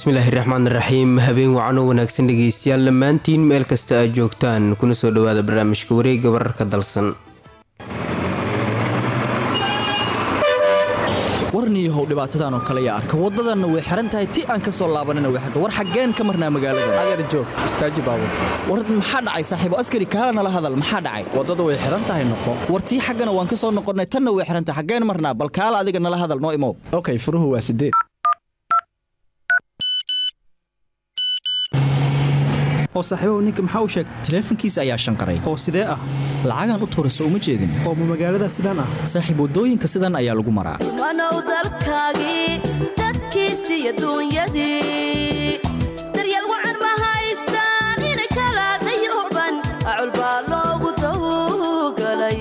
bismillaahi raxmaan raxiim habeen wacan oo wanaagsan dhegeystayaal dhammaantiin meel kasta aad joogtaan kuna soo dhawaada barnaamijka wareega wararka dalsan warniyahow dhibaatadan oo kale yaa arka waddadanna way xihan tahay ti aan ka soo laabanina way xirta war xaggeen ka marnaa magaalada adeer joog istaaji baabur war maxaa dhacay saaxiibo askari kaala nala hadal maxaa dhacay waddada way xihan tahay noqo war tii xaggana waan ka soo noqonnay tanna way xihan tahay xaggeen marnaa bal kaala adiga nala hadal noo imow okay furuhu waa sideed oo saaxiibahu ninka maxaa u sheegtay taleefankiisa ayaa shanqaray oo sidee ah lacagaan u tuura soo uma jeedin oo ma magaalada sidaan ah saaxiib waddooyinka sidan ayaa lagu maraa wanow dalkaagii dadkiisi iyo duunyadii daryeel wacan ma haystaan inay kala dayooban acul baa loogu dawgalay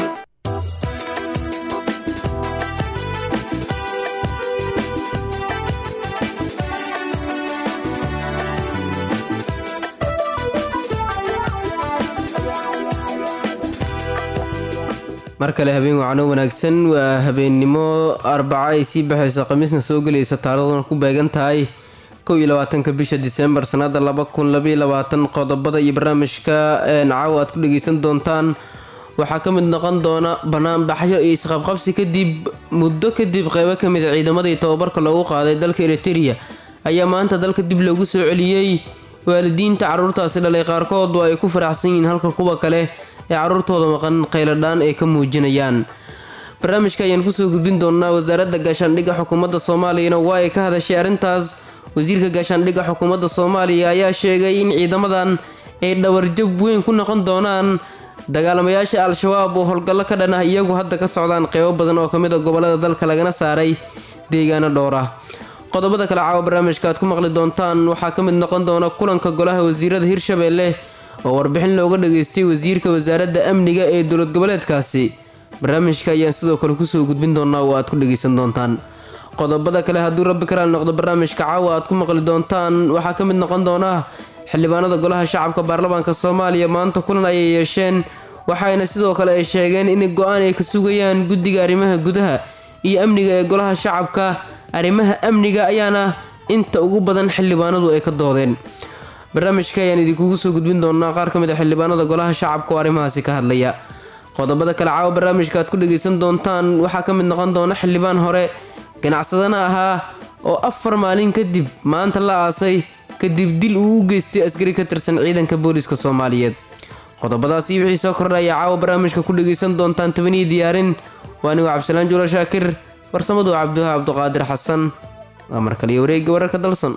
mar kale habeen wacano wanaagsan waa habeennimo arbaco ay sii baxayso khamiisna soo gelayso taariikhduna ku beegan tahay kow iyo labaatanka bisha disembar sanada laba kun labaiyo labaatan qodobada iyo barnaamijka caawa aad ku dhageysan doontaan waxaa ka mid noqon doona banaanbaxyo iyo isqabqabsi kadib muddo kadib qeybo ka mid a ciidamadii tababarka loogu qaaday dalka eritereya ayaa maanta dalka dib loogu soo celiyey waalidiinta caruurtaasi dhalay qaarkood oo ay ku faraxsan yihiin halka kuwa kale ee caruurtooda maqan qayladhaan ay ka muujinayaan barnaamijka ayaan kusoo gudbin doonaa wasaaradda gaashaandhigga xukuumadda soomaaliyana waa ay ka hadashay arrintaas wasiirka gaashaandhigga xukuumadda soomaaliya ayaa sheegay in ciidamadan ay dhawarjab weyn ku noqon doonaan dagaalamayaasha al-shabaab oo howlgallo ka dhan ah iyagu hadda ka socdaan qeybo badan oo ka mid a gobollada dalka lagana saaray deegaano dhowr ah qodobada kale caawa barnaamijka aad ku maqli doontaan waxaa ka mid noqon doona kulanka golaha wasiirada hirshabeelle oo warbixin looga dhageystay wasiirka wasaaradda amniga ee dowlad goboleedkaasi barnaamijka ayaan sidoo kale kusoo gudbin doonaa oo aad ku dhageysan doontaan qodobada kale hadduu rabbi karaal noqdo barnaamijka caawa aad ku maqli doontaan waxaa ka mid noqon doona xildhibaanada golaha shacabka baarlamaanka soomaaliya maanta kulan ayay yeesheen waxayna sidoo kale ay sheegeen in go-aan ay ka sugayaan guddiga arrimaha gudaha iyo amniga ee golaha shacabka arrimaha amniga ayaana inta ugu badan xildhibaanadu ay ka doodeen barnaamijka ayaan idinkugu soo gudbin doonaa qaar ka mid a xildhibaanada golaha shacabka oo arrimahaasi ka hadlaya qodobada kale caawa barnaamijka aad ku dhageysan doontaan waxaa ka mid noqon doona xildhibaan hore ganacsadana ahaa oo afar maalin kadib maanta la aasay kadib dil uu u geystay askari ka tirsan ciidanka booliska soomaaliyeed qodobadaas iyo wixii soo kordha ayaa caawa barnaamijka ku dhageysan doontaan tabaniyi diyaarin waa anigu cabdisalaan juula shaakir farsamadu cabduha cabduqaadir xasan waa markaliyo wareegga wararka dalsan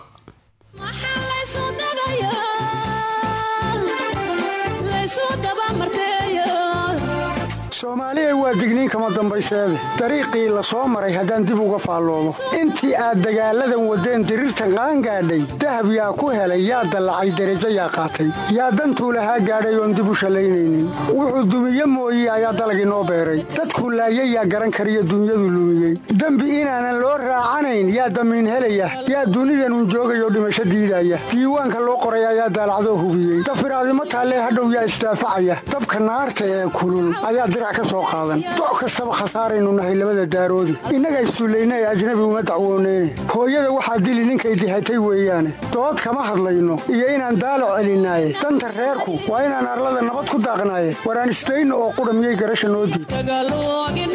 soomaaliya waa digniin kama dambayseede dariiqii la soo maray haddaan dib uga faalloomo intii aad dagaalladan waddeen diriirtan qaangaadhay dahab yaa ku helay yaa dallacay derajo yaa qaatay yaa dantuu lahaa gaadhay oon dib u shallaynaynin wuxuu dumiye mooye ayaa dalag inoo beeray dadkuu laayay yaa garan kariyo dunyadu lumiyey dembi inaanan loo raacanayn yaa damiin helaya yaa dunidanun joogayoo dhimasho diidaya diiwaanka loo qoray ayaa daalacdoo hubiyey dafiraadimo taallee hadhow yaa isdaafacaya dabka naarta ee kulul ayaa doc kastaba khasaaraynu nahay labada daaroodi innaga isduullaynay ajnabi uma dacwooneyne hooyada waxaa dili ninkay dihatay weeyaane dood kama hadlayno iyo inaan daalac celinaaye danta reerku waa inaan arlada nabad ku daaqnaaye waraan isdayno oo qudha miyay garasha noo diid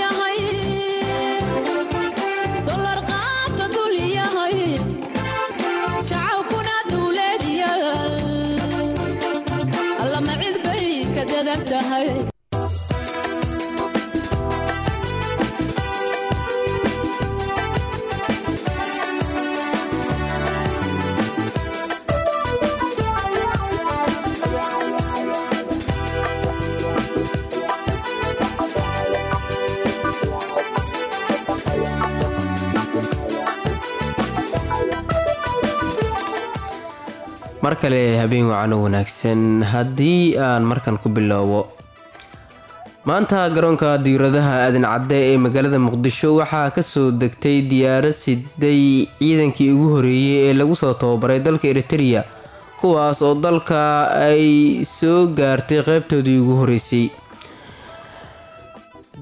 mar kale habeen wacano wanaagsan haddii aan markan ku bilowbo maanta garoonka diyauradaha aadan cadde ee magaalada muqdisho waxaa kasoo degtay diyaarad siday ciidankii ugu horeeyey ee lagu soo tababaray dalka eritereya kuwaas oo dalka ay soo gaartay qeybtoodii ugu horeysay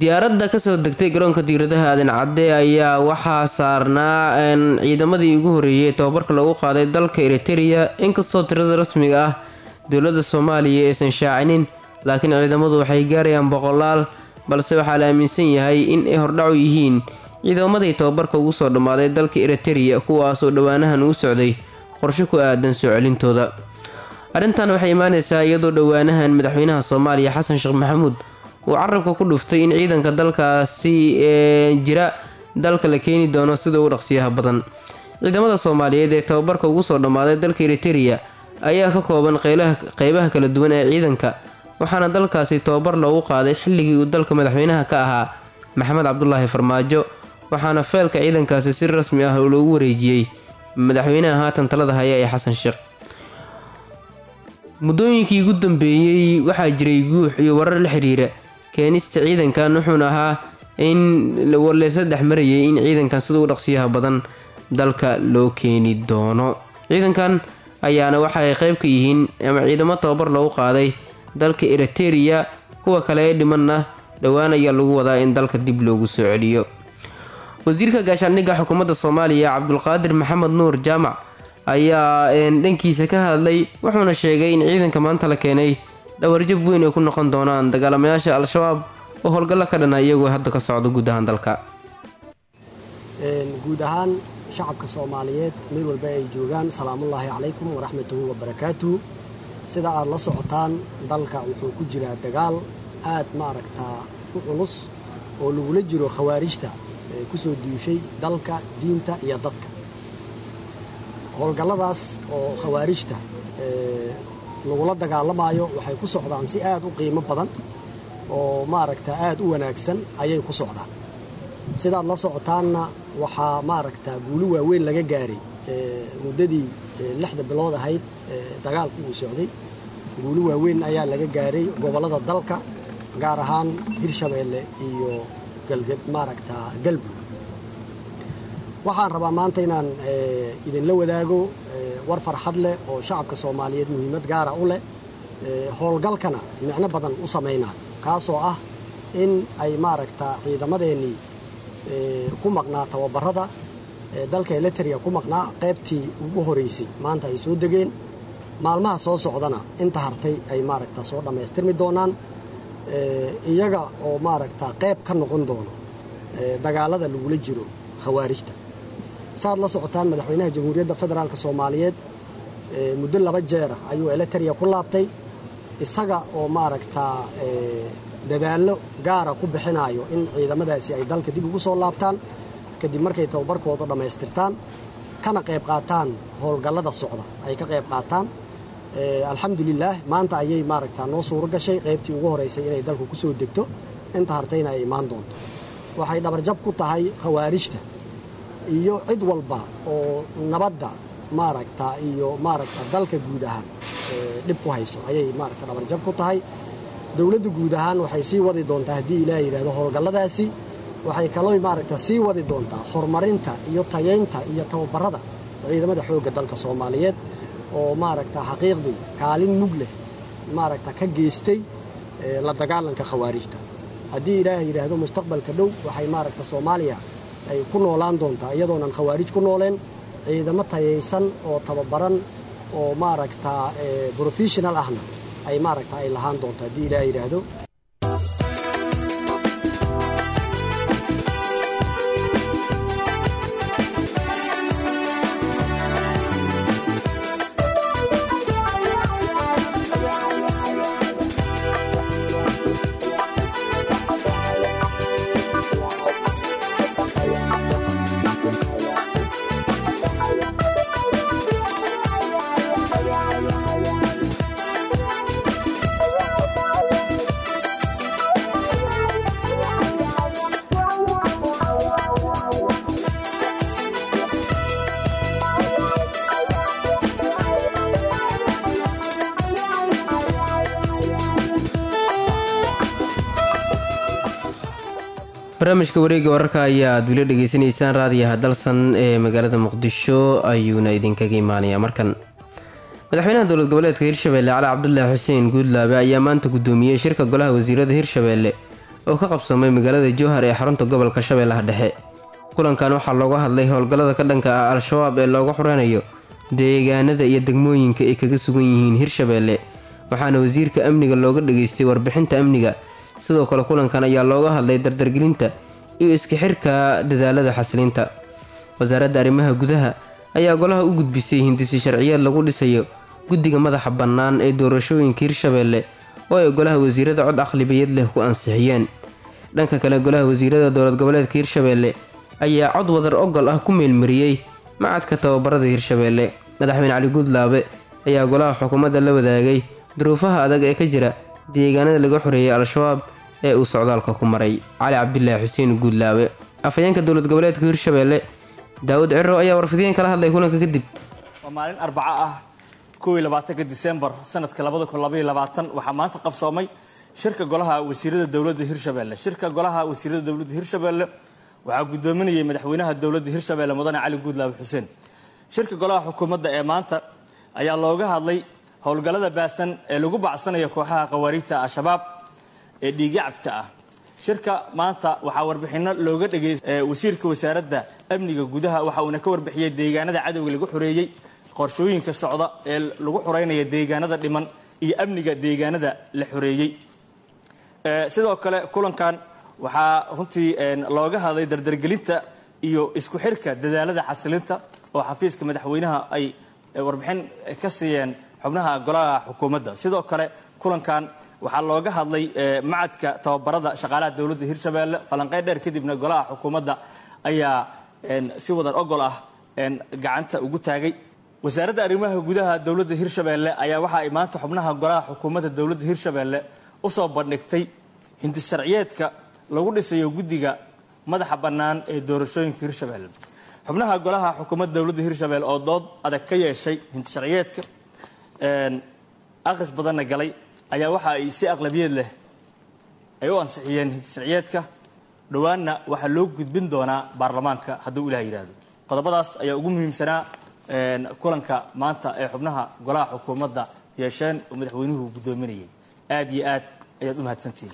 diyaaradda kasoo degtay garoonka diiradaha aadan cadde ayaa waxaa saarnaa ciidamadii ugu horeeyay tababarka lagu qaaday dalka eritereya inkastoo tirada rasmiga ah dowladda soomaaliya aysan shaacinin laakiin ciidamadu waxay gaarayaan boqolaal balse waxaa la aaminsan yahay in ay hordhacu yihiin ciidamadii tababarka ugu soo dhammaaday dalka eritereya kuwaasoo dhowaanahan uu socday qorshe ku aadan soo celintooda arrintan waxay imaaneysaa iyadoo dhowaanahan madaxweynaha soomaaliya xasan sheekh maxamuud uu carabka ku dhuftay in ciidanka dalkaasi ee jira dalka la keeni doono sida ugu dhaqsiyaha badan ciidamada soomaaliyeed ee tababarka ugu soo dhammaaday dalka eritereya ayaa ka kooban qeybaha kala duwan ee ciidanka waxaana dalkaasi tababar loogu qaaday xilligii uu dalka madaxweynaha ka ahaa maxamed cabdulaahi farmaajo waxaana feelka ciidankaasi si rasmi ah loogu wareejiyey madaxweynaha haatan talada haya ee xasan sheekh muddooyinkii ugu dambeeyey waxaa jiray guux iyo warar la xiriira keenista ciidankan wuxuuna ahaa in warleysa dhex marayay in ciidankan sida u dhaqsiyaha badan dalka loo keeni doono ciidankan ayaana waxa ay qayb ka yihiin ama ciidamo tababar loogu qaaday dalka eritereya kuwa kale ee dhimanna dhowaan ayaa lagu wadaa in dalka dib loogu soo celiyo wasiirka gaashaandhigga xukuumadda soomaaliya cabdulqaadir maxamed nuur jaamac ayaa dhankiisa ka hadlay wuxuuna sheegay in ciidanka maanta la keenay dhawarjab weyn ay ku noqon doonaan dagaalamayaasha al-shabaab oo howlgallo ka dhana iyagoo hadda ka socda guud ahaan dalka guud ahaan shacabka soomaaliyeed meel walba ay joogaan salaamullaahi calaykum waraxmatuhu wabarakaatuhu sida aad la socotaan dalka wuxuu ku jiraa dagaal aad maaragtaa u culus oo lagula jiro khawaarijta ku soo duushay dalka diinta iyo dadka howlgalladaas oo khawaarijta lagula dagaalamaayo waxay ku socdaan si aad u qiimo badan oo maaragta aad u wanaagsan ayay ku socdaan sidaad la socotaanna waxaa maaragta guuli waaweyn laga gaaray muddadii lixda bilood ahayd dagaalku uu socday guuli waaweyn ayaa laga gaaray gobollada dalka gaar ahaan hirshabeelle iyo maaragta galmudug waxaan rabaa maanta inaan idinla wadaago war farxad leh oo shacabka soomaaliyeed muhiimad gaara u leh howlgalkana micno badan u samaynayo kaasoo ah in ay maaragta ciidamadeennii ku maqnaa tababarada dalka eliteria ku maqnaa qaybtii ugu horeysay maanta ay soo degeen maalmaha soo socdana inta hartay ay maaragta soo dhammaystirmi doonaan iyaga oo maaragta qayb ka noqon doono dagaalada lagula jiro khawaarijta saaad la socotaan madaxweynaha jamhuuriyadda federaalk soomaaliyeed muddo laba jeera ayuu eliteria ku laabtay isaga oo maaragtaa dadaallo gaara ku bixinayo in ciidamadaasi ay dalka dib ugu soo laabtaan kadib markay tababarkooda dhammaystirtaan kana qayb qaataan howlgallada socda ay ka qayb qaataan alxamdulilaah maanta ayay maaragtaa noo suuro gashay qaybtii ugu horeysay inay dalku ku soo degto inta hartayna ay imaan doonto waxay dhabarjab ku tahay khawaarijta iyo cid walba oo nabadda maaragta iyo maaragta dalka guud ahaan dhib ku hayso ayay maaragta dhabarjab ku tahay dowladda guud ahaan waxay sii wadi doontaa haddii ilaah yidhahdo howlgalladaasi waxay kaloo maaragta sii wadi doontaa horumarinta iyo tayaynta iyo tababarada ciidamada xoogga dalka soomaaliyeed oo maaragta xaqiiqdii kaalin mug leh maaragta ka geystay la dagaalanka khawaarijta haddii ilaah yidhaahdo mustaqbalka dhow waxay maaragta soomaaliya ay ku noolaan doontaa iyadoonan khawaarij ku nooleen ciidamo tayaysan oo tababaran oo maaragta brofessional ahna ay maaragta ay lahaan doonto haddii ilaah yidhaahdo barnaamijka wareega wararka ayaa aad weli dhegeysanaysaan raadiyaha dalsan ee magaalada muqdisho ayuuna idinkaga imaanayaa markan madaxweynaha dowlad goboleedka hirshabelle cali cabdulaahi xuseen guudlaabe ayaa maanta gudoomiyey shirka golaha wasiirada hirshabelle oo ka qabsamay magaalada jowhar ee xarunta gobolka shabeellaha dhexe kulankan waxaa looga hadlay howlgallada ka dhanka ah al-shabaab ee looga xuranayo deegaanada iyo degmooyinka ay kaga sugan yihiin hirshabeelle waxaana wasiirka amniga looga dhageystay warbixinta amniga sidoo kale kulankan ayaa looga hadlay dardargelinta iyo iska xirka dadaalada xasilinta wasaaradda arrimaha gudaha ayaa golaha u gudbisay hindisi sharciyeed lagu dhisayo guddiga madaxa bannaan ee doorashooyinka hirshabeelle oo ay golaha wasiirada cod aqlibiyad leh ku ansixiyeen dhanka kale golaha wasiirada dowlad goboleedka hirshabeelle ayaa cod wadar ogol ah ku meelmariyey macadka tababarada hirshabeelle madaxweyne cali guudlaabe ayaa golaha xukuumadda la wadaagay duruufaha adag ee ka jira deegaanada laga xoreeyay al-shabaab ee uu socdaalka ku maray cali cabdilaahi xuseen guudlaabe afhayeenka dowlad goboleedka hirshabeelle daawud ciro ayaa warfidiyeen kala hadlay kulanka kadib waa maalin arbaco ah kowiy labaatanka disembar sanadka labada kun labaiyo labaatan waxaa maanta qabsoomay shirka golaha wasiirada dowladda hirshabeelle shirka golaha wasiirada dowladda hirshabeelle waxaa guddoominayay madaxweynaha dowladda hirshabeelle mudane cali guudlaabe xuseen shirka golaha xukuumadda ee maanta ayaa looga hadlay howlgallada baasan ee lagu bacsanayo kooxaha khawaariijta al-shabaab ee dhiigacabta ah shirka maanta waxaa warbixinno looga dhageystay wasiirka wasaaradda amniga gudaha waxa uuna ka warbixiyey deegaanada cadowga lagu xoreeyey qorshooyinka socda ee lagu xoreynaya deegaanada dhiman iyo amniga deegaanada la xoreeyey sidoo kale kulankan waxaa runtii looga hadlay dardargelinta iyo isku xirka dadaalada xasilinta oo xafiiska madaxweynaha ay warbixin ka siiyeen xubnaha golaha xukuumadda sidoo kale kulankan waxaa looga hadlay macadka tababarada shaqaalaha dowladda hirshabeelle falanqeyn dheer kadibna golaha xukuumadda ayaa si wadar ogol ah gacanta ugu taagay wasaaradda arrimaha gudaha dowladda hirshabeelle ayaa waxa ay maanta xubnaha golaha xukuumadda dowladda hirshabeelle usoo bandhigtay hindis sharciyeedka lagu dhisayo guddiga madaxa bannaan ee doorashooyinka hirshabeelle xubnaha golaha xukuumadda dowladda hirshabeelle oo dood adag ka yeeshay hindis sharciyeedka akhris badanna galay ayaa waxa ay si aqlabiyeed leh ay u ansixiyeen hindis sharciyeedka dhowaanna waxaa loo gudbin doonaa baarlamaanka hadduu ilaah yidhaahdo qodobadaas ayaa ugu muhiimsanaa kulanka maanta ee xubnaha golaha xukuumadda yeesheen oo madaxweynuhu guddoominayay aad iyo aad ayaad u mahadsantihiin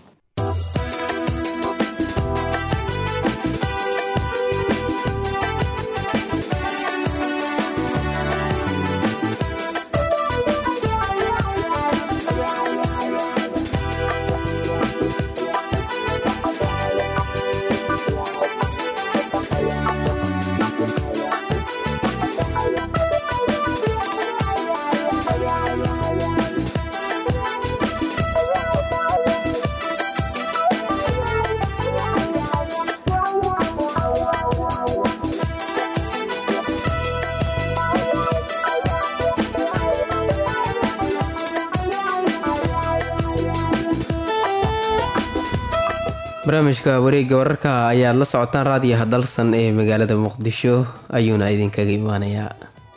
barnaamijka wareegga wararka ayaad la socotaan raadiyaha dalsan ee magaalada muqdisho ayuuna idinkaga imaanayaa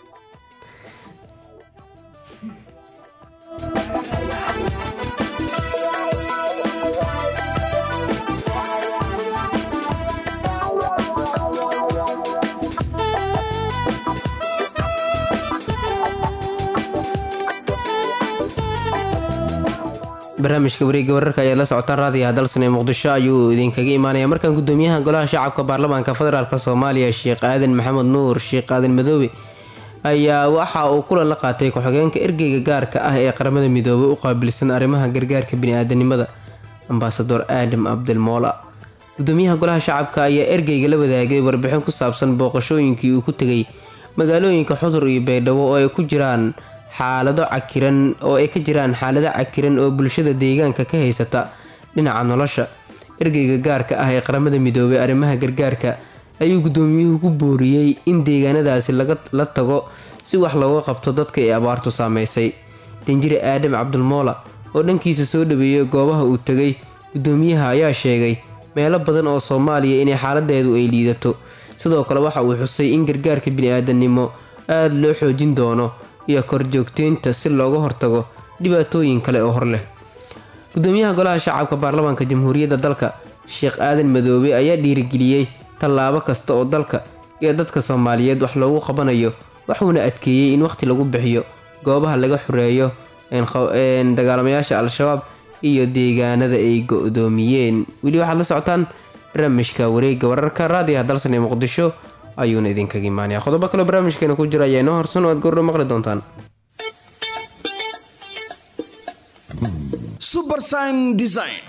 barnaamijka wareegga wararka ayaad la socotaan raadiyaha dalsan ee muqdisho ayuu idinkaga imaanaya markan gudoomiyaha golaha shacabka baarlamaanka federaalk soomaaliya sheekh aadan maxamed nuur sheekh aadan madoobe ayaa waxa uu kulan la qaatay ku-xigeenka ergeyga gaarka ah ee qaramada midoobay u qaabilsan arrimaha gargaarka bini-aadanimada ambasador aadam abdilmoola gudoomiyaha golaha shacabka ayaa ergeyga la wadaagay warbixin ku saabsan booqashooyinkii uu ku tegay magaalooyinka xudur iyo baydhabo oo ay ku jiraan xaalado cakiran oo ay ka jiraan xaalado cakiran oo bulshada deegaanka ka haysata dhinaca nolosha ergeyga gaarka ah ee qaramada midoobay arrimaha gargaarka ayuu gudoomiyuhu ku booriyey in deegaanadaasi la tago si wax looga qabto dadka ay abaartu saameysay danjire aadam cabdulmoola oo dhankiisa soo dhaweeyay goobaha uu tegay gudoomiyaha ayaa sheegay meelo badan oo soomaaliya inay xaaladeedu ay liidato sidoo kale waxa uu xusay in gargaarka bini-aadamnimo aada loo xoojin doono iyo korjoogteynta si looga hortago dhibaatooyin kale oo hor leh gudoomiyaha golaha shacabka baarlamaanka jamhuuriyadda dalka sheekh aadan madoobe ayaa dhiirigeliyey tallaabo kasta oo dalka iyo dadka soomaaliyeed wax loogu qabanayo wuxuuna adkeeyey in wakhti lagu bixiyo goobaha laga xoreeyo dagaalamayaasha al-shabaab iyo deegaanada ay go-doomiyeen weli waxaad la socotaan barnaamijka wareega wararka raadiyaha dalsan ee muqdisho ayuuna idinkaga imaanaya qodobo kaleo barnaamijkeena ku jira ayaa inoo horsan oo aad goordho maqli doontaan subersign design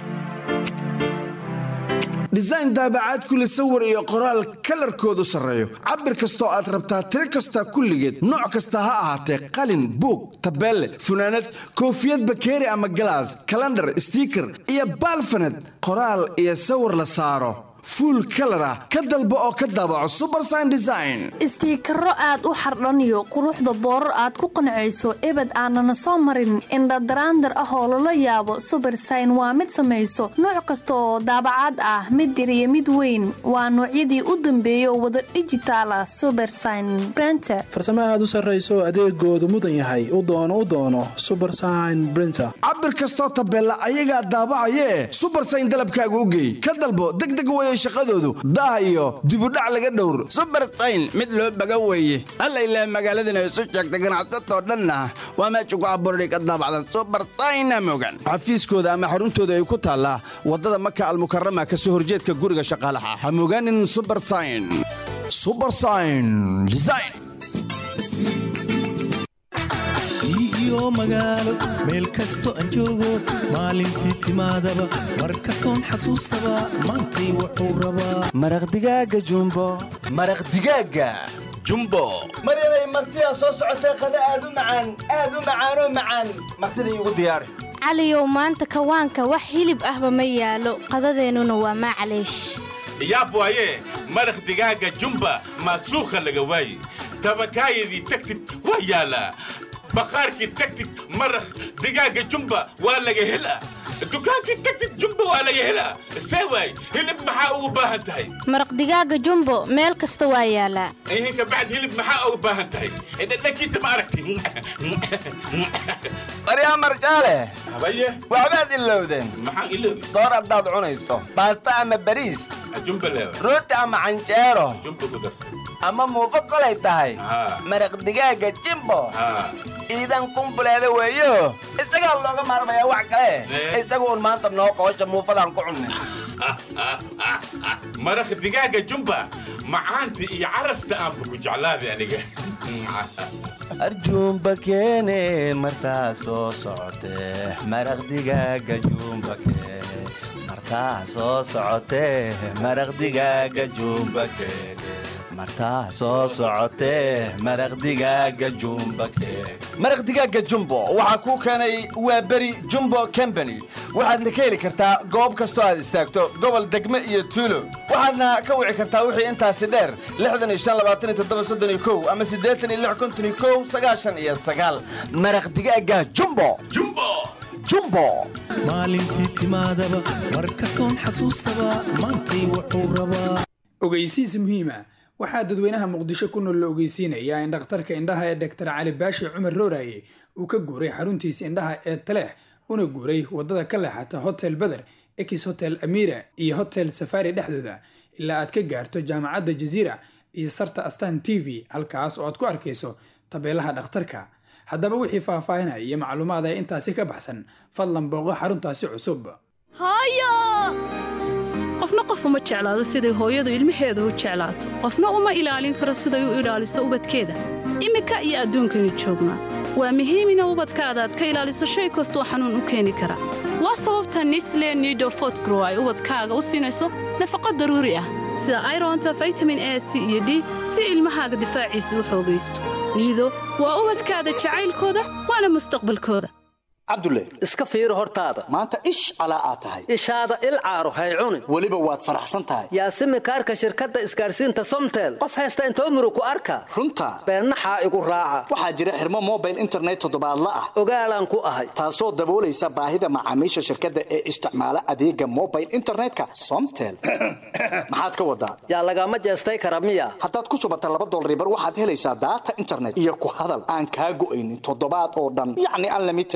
design daabacaad kule sawir iyo qoraal kalarkoodu sarreeyo cabir kastoo aad rabtaa tiro kasta kulligeed nooc kasta ha ahaatee qalin buug tabeelle funaanad koofiyad bakeeri ama galaas kalandhar stiiker iyo baalfaned qoraal iyo sawir la saaro fuul kalar ah ka dalbo oo ka daabaco subersign design istiikaro aad u xardhaniyo quruxda boorar aad ku qancayso ebed aanana soo marin indhadaraandar ah oo lala yaabo subersign waa mid samayso nooc kasta oo daabacaad ah mid yar iyo mid weyn waa noocyadii u dambeeya oo wada dhijitaal ah subersign brenter farsamo aad u sarrayso adeegoodu mudan yahay u doono u doono subersign brinter cabir kastoo tabeella ayagaa daabacayee subersign dalabkaaga u geey ka dalbo degdeg weye shaqadoodu daah iyo dibudhac laga dhowr subersayn mid loo baga weeye alla ilaah magaaladana isu sheegta ganacsatoo dhanna waa meesha ku abuurday ka daabacdan subersayna mogan xafiiskooda ama xaruntooda ay ku taallaa waddada maka almukarama ka soo horjeedka guriga shaqaalaha ha mogaanin subersayn subersayn design iyo magaalo meel kasto aan joogo maalintii timaadaba mar kastoon xasuustaba maantay wuxuu rabaa maraq digaaga jumbo maraq digaaga jumbo maryanay martidaa soo socotay qada aad u macaan aad u macaanoo macaan martida iigu diyaari caliyow maanta kawaanka wax hilib ahba ma yaalo qadadeennuna waa maclaysh yaab waaye maraq digaaga jumba maasuukha laga waaye tabakaayadii tagtid waa yaalaa baqaarkii tagtid maraq digaaga jumba waa laga helaa dukaankii tagtid jumba waa laga helaa see waay hilib maxaa ugu baahan tahay maraq digaaga jumbo meel kasta waa yaalaa ihin kabacd hilib maxaa ugu baahan tahay dhadhankiisa ma aragti baryaa marjaale habaye waxbaad ilowdeen maxaan iloobi soor haddaad cunayso baasta ama bariis jumba leewa rooti ama canjeero jumba ku darsan ama muufo kolay tahay maraq digaaga jimbo iidan kumbuleeda weeyo isagaa looga maarmayaa wax kale isagu un maanta noo qoosha muufadaan ku cunnay maraq digaaga jumba macaanta iyo carafta aanba ku jeclaaday aniga arjuumba keene martaa soo socotee maraq digaaga juumba keene martaa soo socotee maraq digaaga juumba keene martaa soo socotee maraq digaaga jumba keene maraq digaaga jumbo waxaa kuu keenay waa beri jumbo combany waxaadna ka heli kartaa goob kastoo aad istaagto gobol degme iyo tuulo waxaadna ka wici kartaa wixii intaasi dheer ama iyo maraq digaaga jumbo jumbo maalintii timaadaba mar kastoon xasuustaba maantay wuxuu rabaa ogeysiis muhiima waxaa dadweynaha muqdisho ku nool la ogeysiinayaa in dhakhtarka indhaha ee dhaktar cali baashi cumar rooraye uu ka guuray xaruntiisa indhaha ee taleex una guuray waddada ka leexata hotel beder ekis hotel amira iyo hotel safari dhexdooda ilaa aad ka gaarto jaamacadda jaziira iyo sarta astan t v halkaas oo aad ku arkayso tabeelaha dhakhtarka haddaba wixii faahfaahinaya iyo macluumaad ee intaasi ka baxsan fadlan booqo xaruntaasi cusub qofna qof uma jeclaado siday hooyadu ilmaheeda u jeclaato qofna uma ilaalin karo siday u ilaaliso ubadkeeda iminka iyo adduunkaynu joognaa waa muhiim ina ubadkaada aad ka ilaaliso shay kastoo xanuun u keeni kara waa sababta nisle nidofotgrow ay ubadkaaga u siinayso nafaqo daruuri ah sida ironta vitamin a c iyo d si ilmahaaga difaaciisa u xoogaysto niido waa ubadkaada jacaylkooda waana mustaqbalkooda cabdulle iska fiiri hortaada maanta ish calaa aad tahay ishaada il caaro hay cunin weliba waad faraxsan tahay yaasimi kaarka shirkadda isgaarsiinta somtel qof haysta intoo murug ku arka runta beennaxaa igu raaca waxaa jira xirmo mobile internet toddobaadla ah ogaalaan ku ahay taasoo daboolaysa baahida macaamiisha shirkadda ee isticmaala adeega mobile internetka somtel maxaad ka wadaa yaa lagama jeestay kara miya haddaad ku shubata laba dolribar waxaad helaysaa daata internet iyo ku hadal aan kaa go'aynin toddobaad oo dhan yacni unlimited a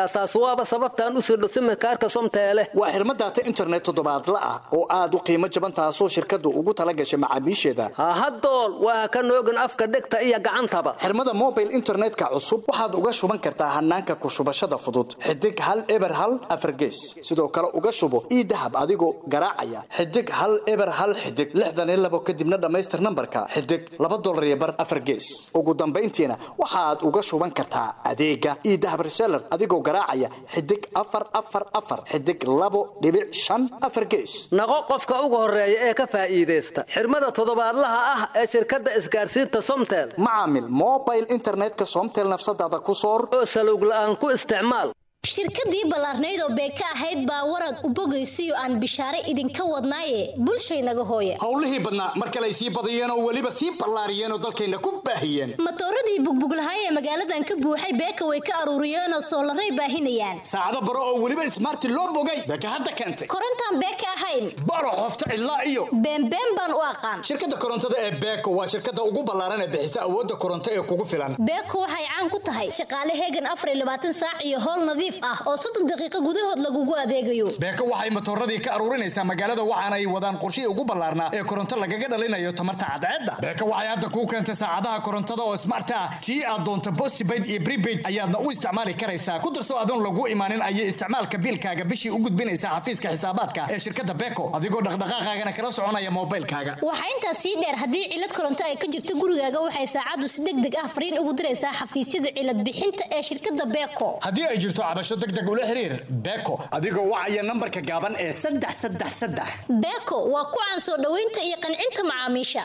yaa taas waaba sababtaan u sirdho simikaarka somteele waa xirmo daata internet toddobaadla ah oo aad u qiimo jaban taasoo shirkaddu ugu tala gashay macaamiisheeda hahadool waa ka noogin afka dhegta iyo gacantaba xirmada mobile internetka cusub waxaad uga shuban kartaa hanaanka ku shubashada fudud xidig hal eber hal afargees sidoo kale uga shubo ii dahab adigoo garaacaya xidig hal eber hal xidig lixdan iyo labo kadibna dhammaystir nambarka xidig laba dolar iyo bar afargees ugu dambayntiina waxaad uga shuban kartaa adeega ii dahab reseller adigoo garaacaya xidig afar afar afar xidig labo dhibic shan afar gees naqo qofka ugu horeeya ee ka faa'iidaysta xirmada toddobaadlaha ah ee shirkadda isgaarsiinta somtel macaamil mobile internetka somtel nafsadaada ku soor oo salowg la'aan ku isticmaal shirkadii ballaarnayd oo beeka ahayd baa warad u bogaysiyo aan bishaare idinka wadnaaye bulshaynaga hooye howlihii badnaa mar kale ay sii badiyeen oo weliba sii ballaariyeen oo dalkayna ku baahiyeen matooradii bugbuglahaay ee magaaladan ka buuxay beeka way ka aruuriyeenoo soolaray baahinayaan saacado baro oo weliba ismaarti loo bogay beeka hadda keentay korontaan beeka ahayn baro qofta cidlaa iyo beenbeen baan u aqaan shirkadda korontada ee beeko waa shirkadda ugu ballaaran ee bixisa awoodda koronto ee kugu filan beeko waxay caan ku tahay shaqaale heegan afar iyo labaatan saac iyo howl nadiif ah oo soddon daqiiqo gudahood lagugu adeegayo beeko waxay matooradii ka aruurinaysaa magaalada waxaana ay wadaan qorshihii ugu ballaarnaa ee koronto lagaga dhalinayo tamarta cadceedda beeko waxay hadda kuu keentay saacadaha korontada oo smart ah tii aad doonto postpaid iyo prepaid ayaadna u isticmaali karaysaa ku darso adoon lagu imaanin ayay isticmaalka biilkaaga bishii u gudbinaysaa xafiiska xisaabaadka ee shirkadda beeko adigoo dhaqdhaqaaqaagana kala soconaya moobaylkaaga waxaa intaas sii dheer haddii cilad koronto ay ka jirto gurigaaga waxay saacaddu si deg deg ah fariin ugu diraysaa xafiisyada cilad bixinta ee shirkadda beeko haddii ay jirto cabasho deg deg ula xiriir beeko adigoo wacaya nambarka gaaban ee saddex saddex saddex beeko waa ku caan soo dhoweynta iyo qancinta macaamiisha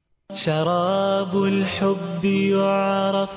شراب الحب يعرف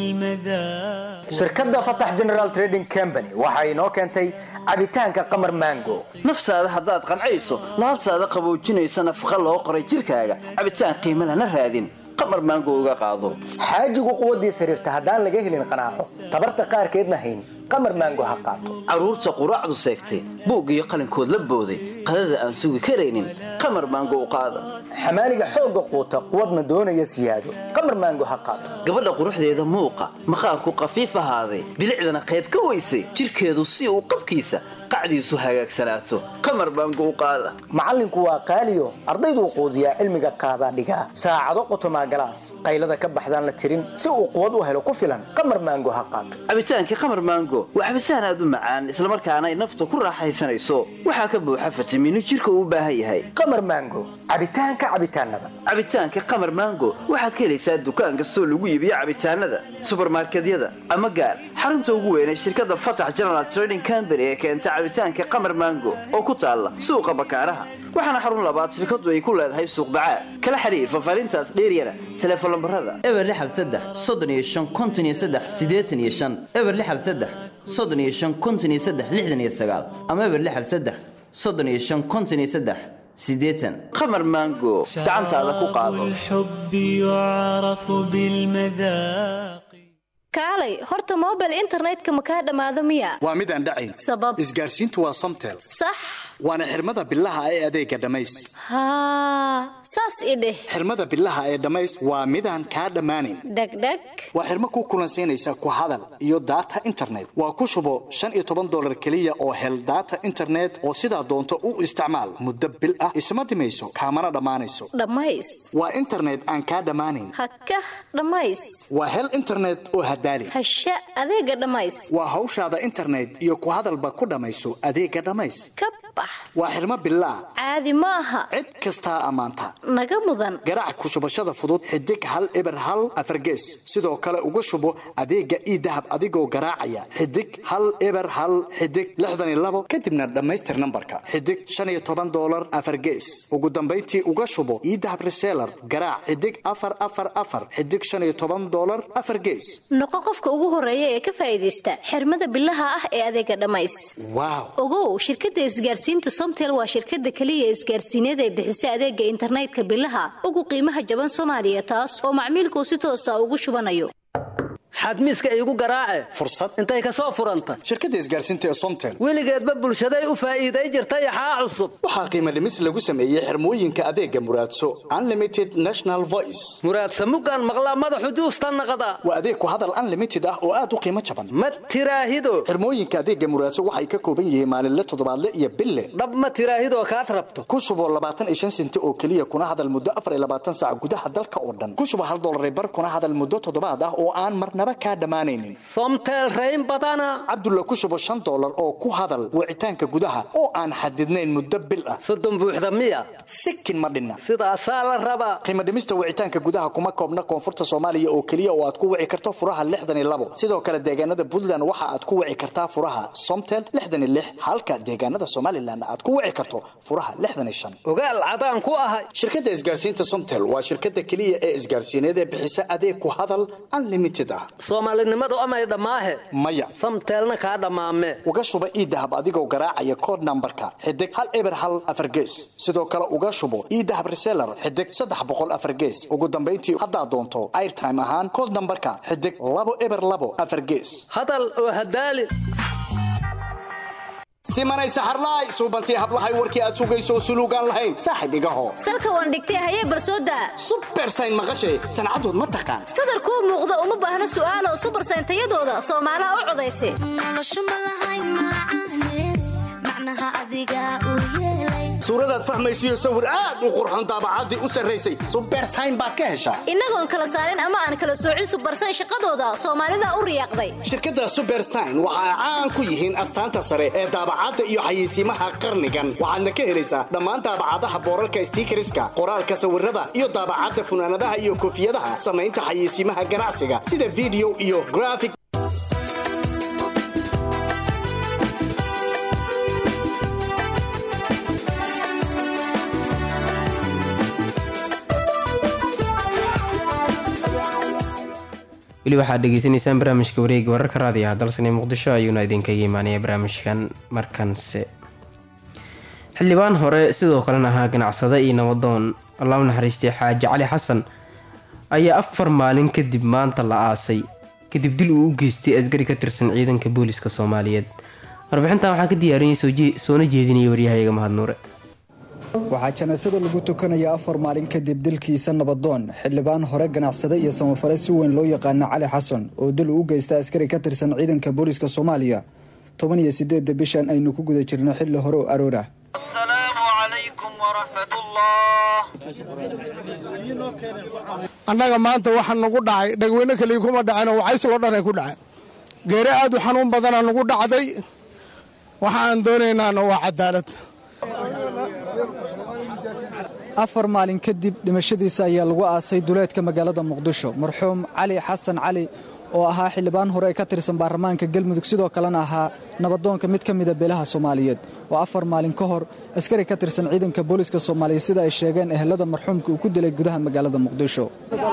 بالمذاق shirkadda fatax general trading company waxa inoo keentay cabitaanka qamar mango naftaada haddaad qancayso laabtaada qaboojinaysa nafaqa loo qoray jirkaaga cabitaan qiimo lana raadin qamar maango uga qaado xaajigu quwaddiis xiriirta haddaan laga helin qanaaco tabarta qaarkeedna hayn qamar maango ha qaato carruurta quraacdu seegtay buug iyo qalinkood la booday qadada aan sugi karaynin qamar maango u qaada xamaaliga xoogga quuta quwadna doonaya siyaado qamar maango ha qaato gabadha quruxdeeda muuqa maqaarku qafiif ahaaday bilicdana qayb ka weysay jirkeedu si uu qabkiisa qacdiisu hagaagsanaato qamar maango u qaada macallinku waa qaaliyo ardayduu quudiyaa cilmiga qaadaa dhigaa saacado qotomaa galaas qaylada ka baxdaan la tirin si uu quwad u helo ku filan qamar maango ha qaato cabitaankii qamar maango waa cabitaan aad u macaan islamarkaana ay nafta ku raaxaysanayso waxaa ka buuxa fitamiino jirka uu u baahan yahay qamar maango cabitaanka cabitaanada cabitaanka qamar maango waxaad ka helaysaa dukaan kastoo lagu iibiyo cabitaanada subarmarkedyada ama gaar xarunta ugu weyn ee shirkadda fatax general trading company ee keenta cabitaanka qamar maango oo ku taalla suuqa bakaaraha waxaana xarun labaad shirkadu ay ku leedahay suuq bacaad kala xiriir fafaarintaas dheeryana teleefon lambarada eber lixal saddex soddon iyo shan konton iyo saddex siddeetan iyo shan eber lixal saddex soddon iyo shan konton iyo saddex lixdan iyo sagaal ama eber lixal saddex soddon iyo shan konton iyo saddex siddeetan qamar maango gacantaada ku qaado الحب يعرف بالمذاق kaalay horta mobile internetka ma kaa dhammaado miya waa mid aan dhacayn sabab isgaarsiintu waa somtel sax waana xirmada bilaha ee adeega dhammays haa saas i dheh xirmada bilaha ee dhammays waa midaan kaa dhammaanayn dhegdheg waa xirmo ku kulansiinaysa ku hadal iyo data internet waa ku shubo shan iyo toban dolar keliya oo hel data internet oo sidaa doonto u isticmaal muddo bil ah isma dhimayso kaamana dhammaanayso dhammays waa internet aan kaa dhammaanayn hakah dhammays waa hel internet oo hadaali hasha adeega dhammays waa hawshaada internet iyo ku hadalba ku dhammayso adeega dhammays ka bax waa xirmo bilaah caadi ma aha cid kastaa ammaanta naga mudan garaac ku shubashada fudud xidig hal eber hal afargees sidoo kale uga shubo adeega ii dahab adigoo garaacaya xidig hal eber hal xidig lixdan iyo labo kadibna dhammaystir nambarka xidig shan iyo toban dolar afargees ugu dambayntii uga shubo ii dahab reseller garaac xidig afar afar afar xidig shan iyo toban dolar afar gees noqo qofka ugu horeeya ee ka faa'iidaysta xirmada bilaha ah ee adeega dhammays waaw ogow shirkadda isgaarsiinta somtel waa shirkadda keliya isgaarsiineed ee bixisa adeega internetka bilaha ugu qiimaha jaban soomaaliya taas oo macmiilkuu si toosa ugu shubanayo xadmiiska iigu garaace fursad intay ka soo furanta shirkadda isgaarsiinta ee somtel weligeedba bulshaday u faa'iiday jirtay axaa cusub waxaa qiimo dhimis lagu sameeyey xirmooyinka adeega muraadso unlimited national voice muraadsa mugaan maqlaa madaxu juusta naqda waa adeeg ku hadal unlimited ah oo aad u qiimo jaban ma tiraahido xirmooyinka adeega muraadso waxay ka kooban yihiin maalinle toddobaadle iyo bille dhab ma tiraahidoo kaad rabto ku shubo labaatan iyo shan senti oo keliya kuna hadal muddo afar iyo labaatan saac gudaha dalka oo dhan ku shubo hal dollar bar kuna hadal muddo toddobaad ah oo aan marnaba kaa dhammaanaynin somtel rayn badana cabdulla ku shubo shan dollar oo ku hadal wicitaanka gudaha oo aan xadidnayn muddo bil ah soddon buuxda miya sikin ma dhinna sidaasaa la rabaa qiimo dhimista wicitaanka gudaha kuma koobna koonfurta soomaaliya oo keliya oo aad ku wici karto furaha lixdan iyo labo sidoo kale deegaanada puntland waxa aad ku wici kartaa furaha somtel lixdan iyo lix halka deegaanada somalilan aad ku wici karto furaha lixdan iyo shan ogaal cadaan ku ahay shirkadda isgaarsiinta somtel waa shirkadda keliya ee isgaarsiineed ee bixisa adeeg ku hadal unlimited ah soomaalinimadu amay dhammaahe maya samteelna kaa dhammaame uga shuba iidahab adigoo garaacaya kood nambarka xidig hal eber hal afar gees sidoo kale uga shubo iidahab reseller xidig saddex boqol afar gees ugu dambayntii haddaad doonto airtime ahaan kood nambarka xidig labo eber labo afar gees hadal oo hadaali simanay saxarlaay suubantii hablahay warkii aad sugayso suluugaan lahayn saaxib igaho salka waan dhigtay hayee barsooda subersayn maqashay sancadood ma taqaan sadarkuu muuqda uma baahna su'aalo subersayn tayadooda soomaalaha u codaysa suuradaad fahmaysiyo sawir aad u qurxon daabacaddii u sarraysay subersayn baad ka heshaa innagoon kala saarin ama aan kala soocin subersayn shaqadooda soomaalida u riyaaqday shirkadda subersayn waxa ay caan ku yihiin astaanta sare ee daabacadda iyo xayeysiimaha qarnigan waxaadna ka helaysaa dhammaan daabacadaha boorarka stiikariska qoraalka sawirada iyo daabacadda funaanadaha iyo koofiyadaha samaynta xayeysiimaha ganacsiga sida video iyo graphic weli waxaad dhegeysanaysaan barnaamijka wareega wararka raadiyaha dalsane muqdisho ayuuna idinkaga imaanaya barnaamijkan markanse xildhibaan hore sidoo kalena ahaa ganacsade iyo nabadoon allahu naxariistay xaaji cali xasan ayaa afar maalin kadib maanta la aasay kadib dil uu u geystay asgari ka tirsan ciidanka booliska soomaaliyeed warbixintan waxaa ka diyaariyay soona jeedinaya waryahayaga mahadnuure waxaa janaasada lagu tukanaya afar maalin kadib dilkiisa nabadoon xildhibaan hore ganacsade iyo samafale si weyn loo yaqaana cali xasan oo dil uu u geysta askari ka tirsan ciidanka booliska soomaaliya toban iyo sideedda bishan aynu ku guda jirno xilli hore oo aroorah annaga maanta waxa nagu dhacay dhagweyne kaliya kuma dhaceen waxaysuloo dhanay ku dhaceen geere aad u xanuun badana nagu dhacday waxa aan doonaynaana waa cadaalad afar maalin kadib dhimashadiisa ayaa lagu aasay duleedka magaalada muqdisho marxuum cali xasan cali oo ahaa xildhibaan hore ee ka tirsan baarlamaanka galmudug sidoo kalena ahaa nabadoonka mid ka mida beelaha soomaaliyeed oo afar maalin ka hor askari ka tirsan ciidanka booliska soomaaliyeed sida ay sheegeen ehelada marxuumka uu ku dilay gudaha magaalada muqdisho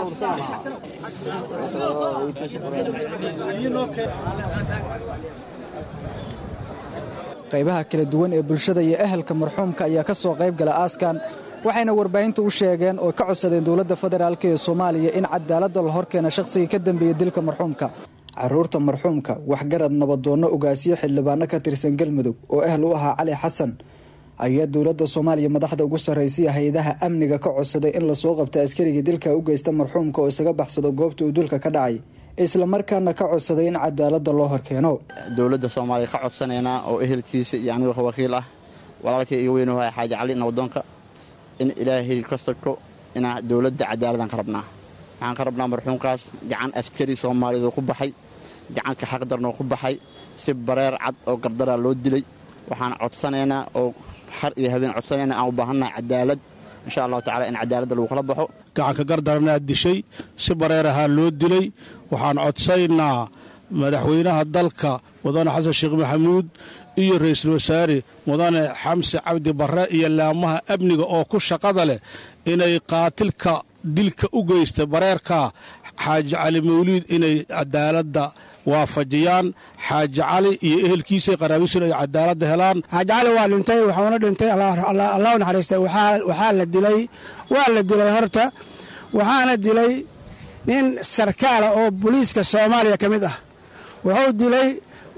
qaybaha kala duwan ee bulshada iyo ehelka marxuumka ayaa ka soo qayb gala aaskan waxayna warbaahinta u sheegeen oo ka codsadeen dowladda federaalk ee soomaaliya in cadaaladda la horkeena shakhsigii ka dambeeyey dilka marxuumka caruurta marxuumka waxgarad nabadoonno ogaasiyo xildhibaano ka tirsan galmudug oo ehl u ahaa cali xasan ayaa dowladda soomaaliya madaxda ugu sarraysiya hay-adaha amniga ka codsaday in lasoo qabta askarigii dilka u geysta marxuumka oo isaga baxsado goobta uu dulka ka dhacay islamarkaana ka codsaday in cadaaladda loo horkeeno dowladda soomaaliya ka codsanaynaa oo ehelkiisa iyo aniga wakiil ah walaalkay iga weynuha xaaji cali nabadoonka in ilaahay ka sako inaa dowladda cadaaladaan ka rabnaa waxaan ka rabnaa marxuumkaas gacan askari soomaaliyeed ku baxay gacanka xaqdarnoo ku baxay si bareer cad oo gardaraa loo dilay waxaan codsanaynaa oo har iyo habeen codsanaynaa aan u baahannahay cadaalad insha allahu tacala in cadaaladda lagu kala baxo gacanka gardaranaad dishay si bareer ahaa loo dilay waxaan codsaynaa madaxweynaha dalka mudane xasan sheekh maxamuud iyo ra'iisul wasaare mudane xamse cabdi barre iyo laamaha amniga oo ku shaqada leh inay qaatilka dilka u geysta bareerka xaaji cali mawliid inay cadaaladda waafajiyaan xaaji cali iyo ehelkiisa qaraabiisuna ay cadaaladda helaan xaaji cali waa dhintay waxuuna dhintay allah naxariista waxaa la dilay waa la dilay horta waxaana dilay nin sarkaala oo booliiska soomaaliya ka mid ah wuxuu dilay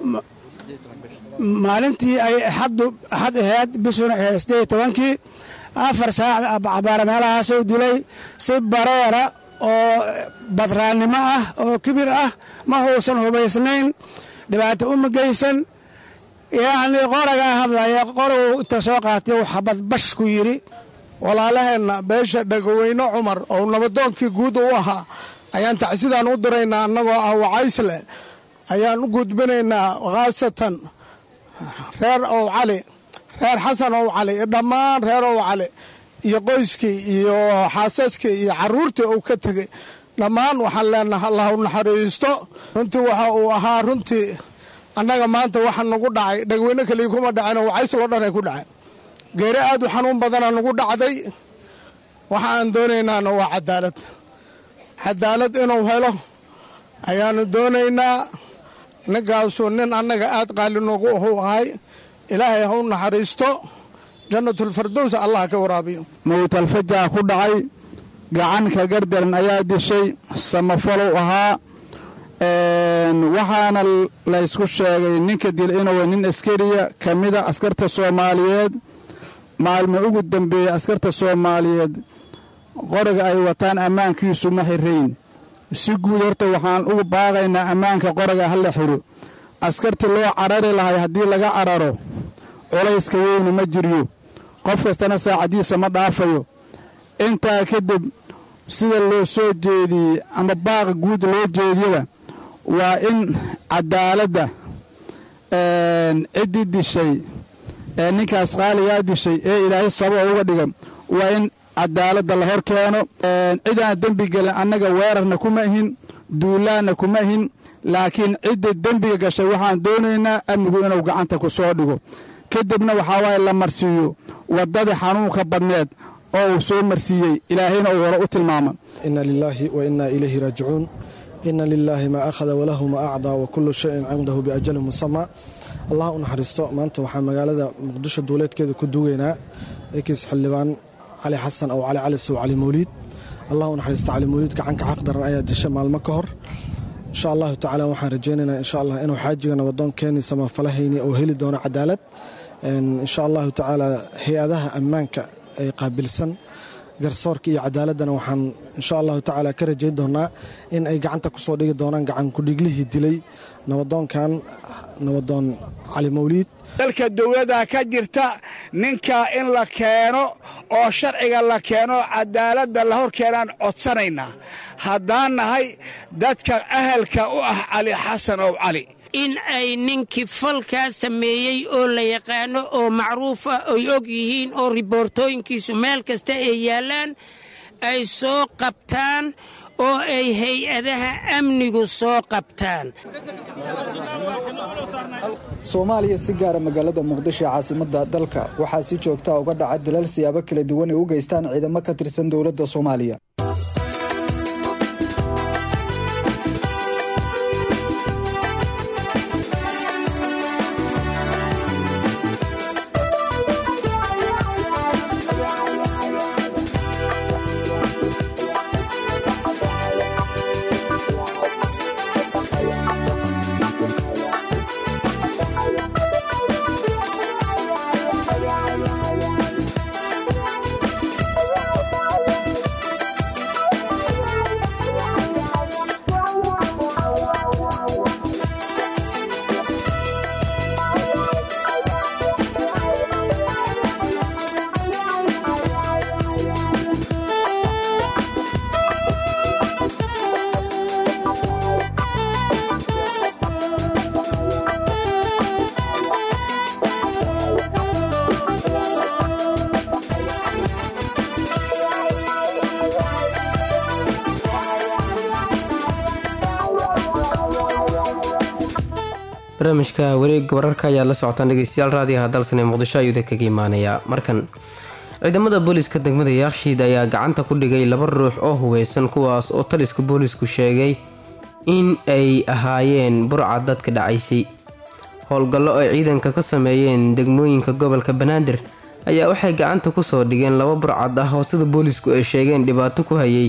maalintii ay axaddu axad ahayd bishuna ahayd siddeed iyo tobankii afar saac cabaara meelahaasuu dilay si bareera oo badraannimo ah oo kibir ah ma huusan hubaysnayn dhibaato uma geysan yacnii qoragaa hadlaya qoraguu inta soo qaatay uu xabad bash ku yidhi walaalaheenna beesha dhagaweyne cumar oo nabadoonkii guud u ahaa ayaan tacsidaan u diraynaa annagoo ah wacaysle ayaan u gudbinaynaa khaasatan reer ow cali reer xasan ow cali iyo dhammaan reer ow cali iyo qoyskii iyo xaasaskii iyo carruurtii uu ka tegey dhammaan waxaan leenaha allah u naxariisto runtii waxa uu ahaa runtii annaga maanta waxa nagu dhacay dhagweyne kaliya kuma dhaceen wacayslo dhan ay ku dhaceen geeri aad u xanuun badana nagu dhacday waxa aan doonaynaana waa cadaalad cadaalad inuu helo ayaanu doonaynaa ninkaasuu nin annaga aad qaali noogu ahu ahay ilaahay ha u naxariisto jannatulfardows allah ka waraabiyo mawtalfajaa ku dhacay gacanka gardaran ayaa dishay samafalow ahaa waxaana laysku sheegay ninka dil inuu nin askariya ka mida askarta soomaaliyeed maalmo ugu dambeeyey askarta soomaaliyeed qoriga ay wataan ammaankiisu ma xirayn si guud horta waxaan ugu baaqaynaa ammaanka qoriga ha la xiro askartii loo carari lahay haddii laga cararo culayska weynu ma jiryo qof kastana saacaddiisa ma dhaafayo intaa kadib sida loo soo jeediyey ama baaqa guud loo jeediyaba waa in cadaaladda ciddii dishay ee ninkaas qaaligaa dishay ee ilaahay sababa uga dhigan waa in cadaaladda la hor keeno cidaan dembi gelin annaga weerarna kuma ihin duulaanna kuma ihin laakiin cidda dembiga gashay waxaan doonaynaa amnigu inuu gacanta ku soo dhigo kadibna waxaa waaye la marsiiyo waddadii xanuunka badneed oo uu soo marsiiyey ilaahayna uu hore u tilmaamay ina lilaahi wa inaa ilayhi raajicuun ina lilaahi maa akhada walahu maa acdaa wa kullu shayin cindahu biajalin musamaa allah u naxariisto maanta waxaa magaalada muqdisho duuleedkeeda ku duugaynaa ekiis xildhibaan cali xasan ow cali cali sow cali mawliid allah u naxariisto cali mawliid gacanka xaq daran ayaa disha maalmo ka hor insha allahu tacaala waxaan rajaynaynaa insha allah inuu xaajiga nabadoonkeeni samafalahayni uu heli doono cadaalad insha allahu tacaala hay-adaha ammaanka ay qaabilsan garsoorka iyo cadaaladdana waxaan insha allahu tacaala ka rajayn doonaa in ay gacanta ku soo dhigi doonaan gacan kudhiglihii dilay nabadoonkan nabadoon cali mawliid dalka dowladda ka jirta ninka in la keeno oo sharciga la keeno cadaaladda la hor keenaan codsanaynaa haddaan nahay dadka ahalka u ah cali xasan ow cali in ay ninkii falkaa sameeyey oo la yaqaano oo macruuf ah ay og yihiin oo riboortooyinkiisu meel kasta ay yaallaan ay soo qabtaan oo ay hay-adaha amnigu soo qabtaan soomaaliya si gaara magaalada muqdisho ee caasimadda dalka waxaa si joogtaa uga dhaca dilal siyaabo kala duwan ay u geystaan ciidamo ka tirsan dowladda soomaaliya barnaamijka wareega wararka ayaad la socotaan dhegeystayaal raadiyaha dalsan ee muqdisho ayuuda kaga imaanayaa markan ciidamada booliiska degmada yaakshiid ayaa gacanta ku dhigay laba ruux oo hubeysan kuwaas oo taliska boolisku sheegay in ay ahaayeen burca dadka dhacaysay howlgallo ay ciidanka ka sameeyeen degmooyinka gobolka banaadir ayaa waxay gacanta kusoo dhigeen laba burcad ah oo sida boolisku ay sheegeen dhibaato ku hayay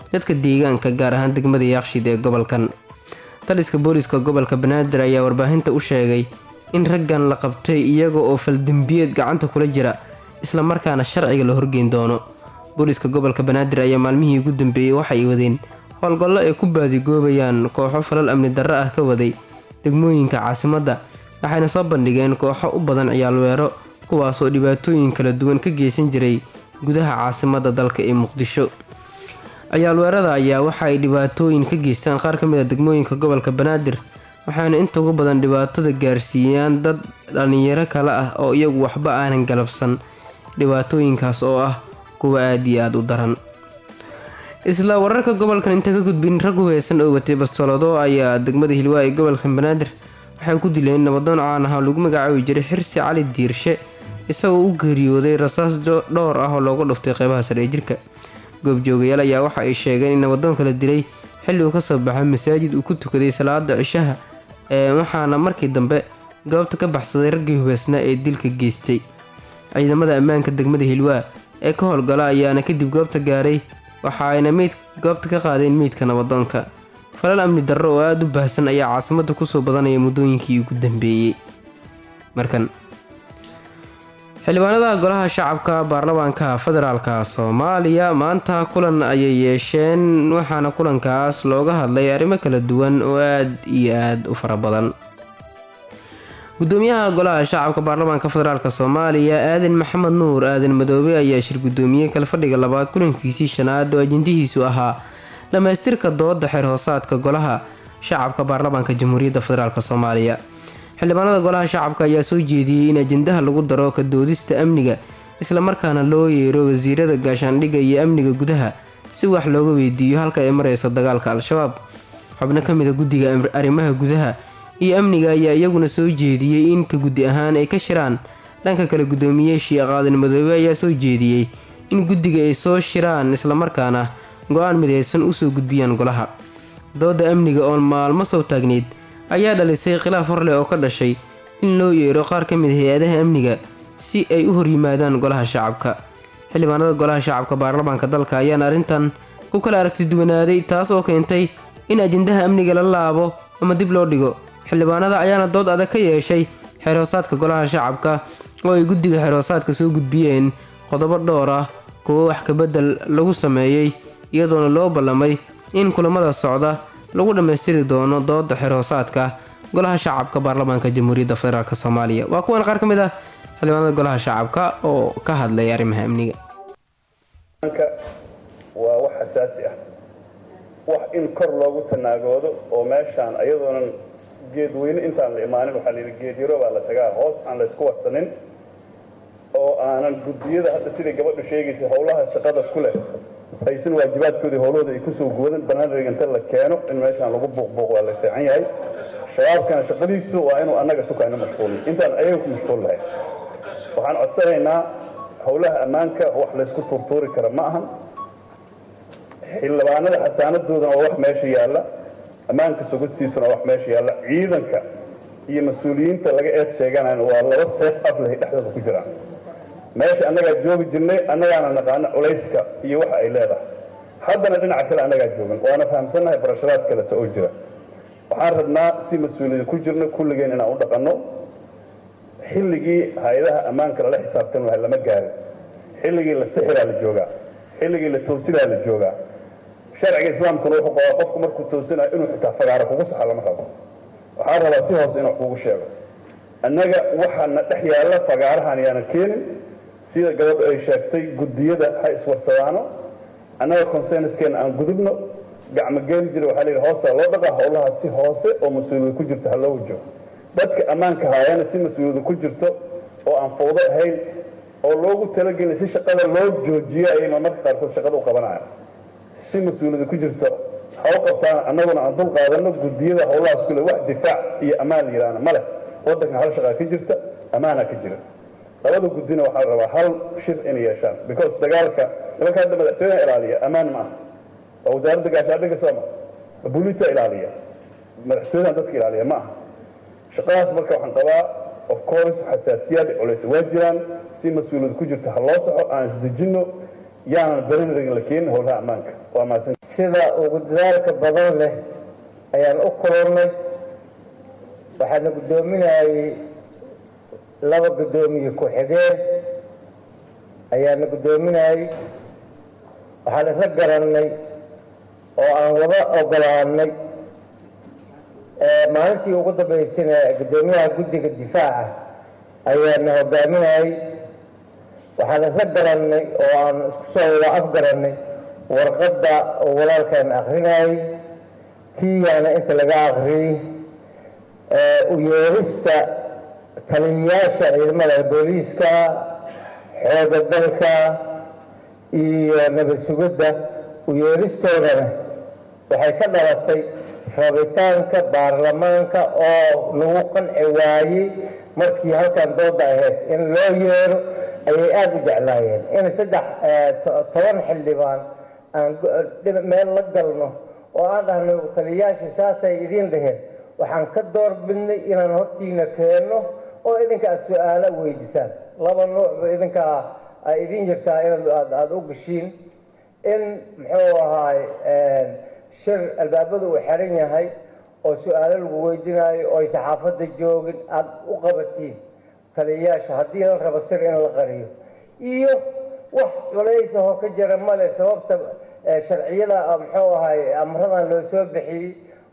dadka deegaanka gaar ahaan degmada yaaqshid ee gobolkan taliska booliska gobolka banaadir ayaa warbaahinta u sheegay in raggan la qabtay iyaga oo faldembiyeed gacanta kula jira islamarkaana sharciga la horgeyn doono booliska gobolka banaadir ayaa maalmihii ugu dambeeyey waxay wadeen howlgallo ay ku baadigoobayaan kooxo falal amni darro ah ka waday degmooyinka caasimadda waxayna soo bandhigeen kooxo u badan ciyaalweero kuwaasoo dhibaatooyin kala duwan ka geysan jiray gudaha caasimadda dalka ee muqdisho ciyaalweerada ayaa waxa ay dhibaatooyin ka geystaan qaar ka mid a degmooyinka gobolka banaadir waxaana inta ugu badan dhibaatada gaarsiiyaan dad dhallinyaro kale ah oo iyagu waxba aanan galabsan dhibaatooyinkaas oo ah kuwa aada iyo aada u daran isla wararka gobolkan inta ka gudbin rag hubeysan oo watay bastoolado ayaa degmada hilwaa ee gobolka banaadir waxay ku dileen nabadoon caan ah oo lagu magacaabi jiray xirsi cali diirshe isagoo u geeriyooday rasaas dhowr ah oo looga dhuftay qeybaha sare ee jirka goobjoogayaal ayaa waxa ay sheegeen in nabadoonka la dilay xilli uu kasoo baxay masaajid uu ku tukaday salaada cishaha ee waxaana markii dambe goobta ka baxsaday raggii hubeysnaa ee dilka geystay ciidamada ammaanka degmada hilwaa ee ka howlgala ayaana kadib goobta gaaray waxa ayna meyd goobta ka qaadeen meydka nabadoonka falal amni darro oo aada u baahsan ayaa caasimadda kusoo badanaya muddooyinkii ugu dambeeyey markan xildhibaanada golaha shacabka baarlamaanka federaalka soomaaliya maanta kulan ayay yeesheen waxaana kulankaas looga hadlay arrimo kala duwan oo aada iyo aada u fara badan gudoomiyaha golaha shacabka baarlamaanka federaalk soomaaliya aadan maxamed nuur aadan madoobe ayaa shir gudoomiyey kalfadhiga labaad kulankiisii shanaad oo ajendihiisu ahaa dhammaystirka dooda xeer hoosaadka golaha shacabka baarlamaanka jamhuuriyadda federaalk soomaaliya xildhibaanada golaha shacabka ayaa soo jeediyey in ajendaha lagu daro ka doodista amniga islamarkaana loo yeero wasiirada gaashaandhigga iyo amniga gudaha si wax looga weydiiyo halka ay mareyso dagaalka al-shabaab xubno ka mid a guddiga arrimaha gudaha iyo amniga ayaa iyaguna soo jeediyey in ka guddi ahaan ay ka shiraan dhanka kale guddoomiye sheekh aadan madoobe ayaa soo jeediyey in guddiga ay soo shiraan islamarkaana go-aan midaysan usoo gudbiyaan golaha dooda amniga oo maalmo soo taagneyd ayaa dhalisay khilaaf horleh oo ka dhashay in loo yeero qaar ka mid hay-adaha amniga si ay u horyimaadaan golaha shacabka xildhibaanada golaha shacabka baarlamaanka dalka ayaana arrintan ku kala aragti duwanaaday taas oo keentay in ajendaha amniga la laabo ama dib loo dhigo xildhibaanada ayaana dood adag ka yeeshay xeerhoosaadka golaha shacabka oo ay guddiga xeerhoosaadka soo gudbiyeen qodobo dhowr ah kuwo wax kabedel lagu sameeyey iyadoona loo ballamay in kulamada socda lagu dhammaystiri doono dooda xeerhoosaadka golaha shacabka baarlamaanka jamhuuriyadda federaalk soomaaliya waa kuwan qaar ka mid ah xildhibaanada golaha shacabka oo ka hadlay arrimaha amniga waa wax xasaasi ah wax in kor loogu tanaagoodo oo meeshaan ayadoonan geed weyne intaan la imaanin waxaa layidhi geed yaro baa la tagaa hoos aan la isku warsanin oo aanan guddiyada hadda siday gabadhu sheegaysa howlaha shaqada ku leh aysan waajibaadkoodii howlahooda ay kusoo guwadan banaanreg inta la keeno in meeshaan lagu buuqbuuq waa la fiican yahay shabaabkana shaqadiisu waa inuu annaga sukayna mashquulin intaan ayaga ku mashquul lahayn waxaan codsanaynaa howlaha ammaanka wax laysku tuurtuuri kara ma ahan xildhibaanada xasaanadoodana waa wax meesha yaalla ammaanka sugistiisuna waa wax meesha yaalla ciidanka iyo mas-uuliyiinta laga eed sheeganayna waa laba seef aflahay dhexdooda ku jiraan meesha annagaa joogi jirnay annagaana naqaano culayska iyo waxa ay leedahay haddana dhinaca kale annagaa joogan waana fahamsannahay barashadaad kaleta oo jira waxaan rabnaa si mas-uuliyada ku jirna kulligeen inaan u dhaqanno xilligii hay-adaha ammaanka lala xisaabtan lahay lama gaarin xilligii la sixiraa la joogaa xilligii la toosidaa la joogaa sharciga islaamkuna wuxuu qabaa qofku markuu toosinayo inuu xitaa fagaaro kugu saxa lama rabo waxaan rabaa si hoose inuu kugu sheego annaga waxaana dhex yaalla fagaarahan yaanan keenin sida gabadhu ay sheegtay guddiyada ha iswarsadaano annaga consenskeenna aan gudubno gacmo geeli jira waxaa layidhi hoosaa loo dhaqaa howlaha si hoose oo mas-uuliyada ku jirto ha loo wajo dadka ammaanka haayana si mas-uuliyada ku jirto oo aan fawdo ahayn oo loogu talagelin si shaqada loo joojiyo ayay marmarka qaarkood shaqada u qabanayaan si mas-uuliyada ku jirto ha u qabtaan annaguna aan dul qaadano guddiyada howlahaas kule wax difaac iyo ammaan la yidhaahna ma leh waddanka hal shaqaa ka jirta ammaana ka jira labada guddina waxaa la rabaa hal shir inay yeeshaan because dagaalka nimanka hadda madaxtooyaha ilaaliya ammaan ma aha waa wasaaradda gaashaandhigga sooma booliisa ilaaliya madaxtooyahan dadka ilaaliya ma aha shaqadaas marka waxaan qabaa of course xasaasiyaad culays waa jiraan si mas-uuliyad ku jirta ha loo saxo aan isdejinno yaanan barinragin la keenin howlaha ammaanka waa mahadsan sida ugu dadaalka badan leh ayaan u kulannay waxaana guddoominayay laba guddoomiye ku-xigeen ayaana guddoominayay waxaan isla garannay oo aan wada ogolaanay maalintii ugu dambaysana guddoomiyaha guddiga difaaca ayaana hogaaminayay waxaan isla garannay oo aan isku soo wada afgarannay warqadda oo walaalkan akrinayay tiiyaana inta laga akriyey u yeerista taliyayaasha ciidamada booliiska xooga dalka iyo nabad sugidda u yeeristoodana waxay ka dhalatay rabitaanka baarlamaanka oo lagu qanci waayey markii halkan dooda ahayd in loo yeero ayay aada u jeclaayeen in saddex toban xildhibaan aan meel la galno oo aan dhahno taliyayaasha saasay idiin dhaheen waxaan ka door bidnay inaan hortiina keenno oo idinka aada su-aalo weydiisaan laba nuucba idinkaa ay idin jirtaa inaad aada u gashiin in muxuu ahaay shir albaabadu uu xiran yahay oo su-aalo lagu weydiinayo oo ay saxaafadda joogin aada u qabatiin taliyayaasha haddii la rabo sir in la qariyo iyo wax culaysahoo ka jira male sababta sharciyada muxuu ahay amradan loo soo bixiyey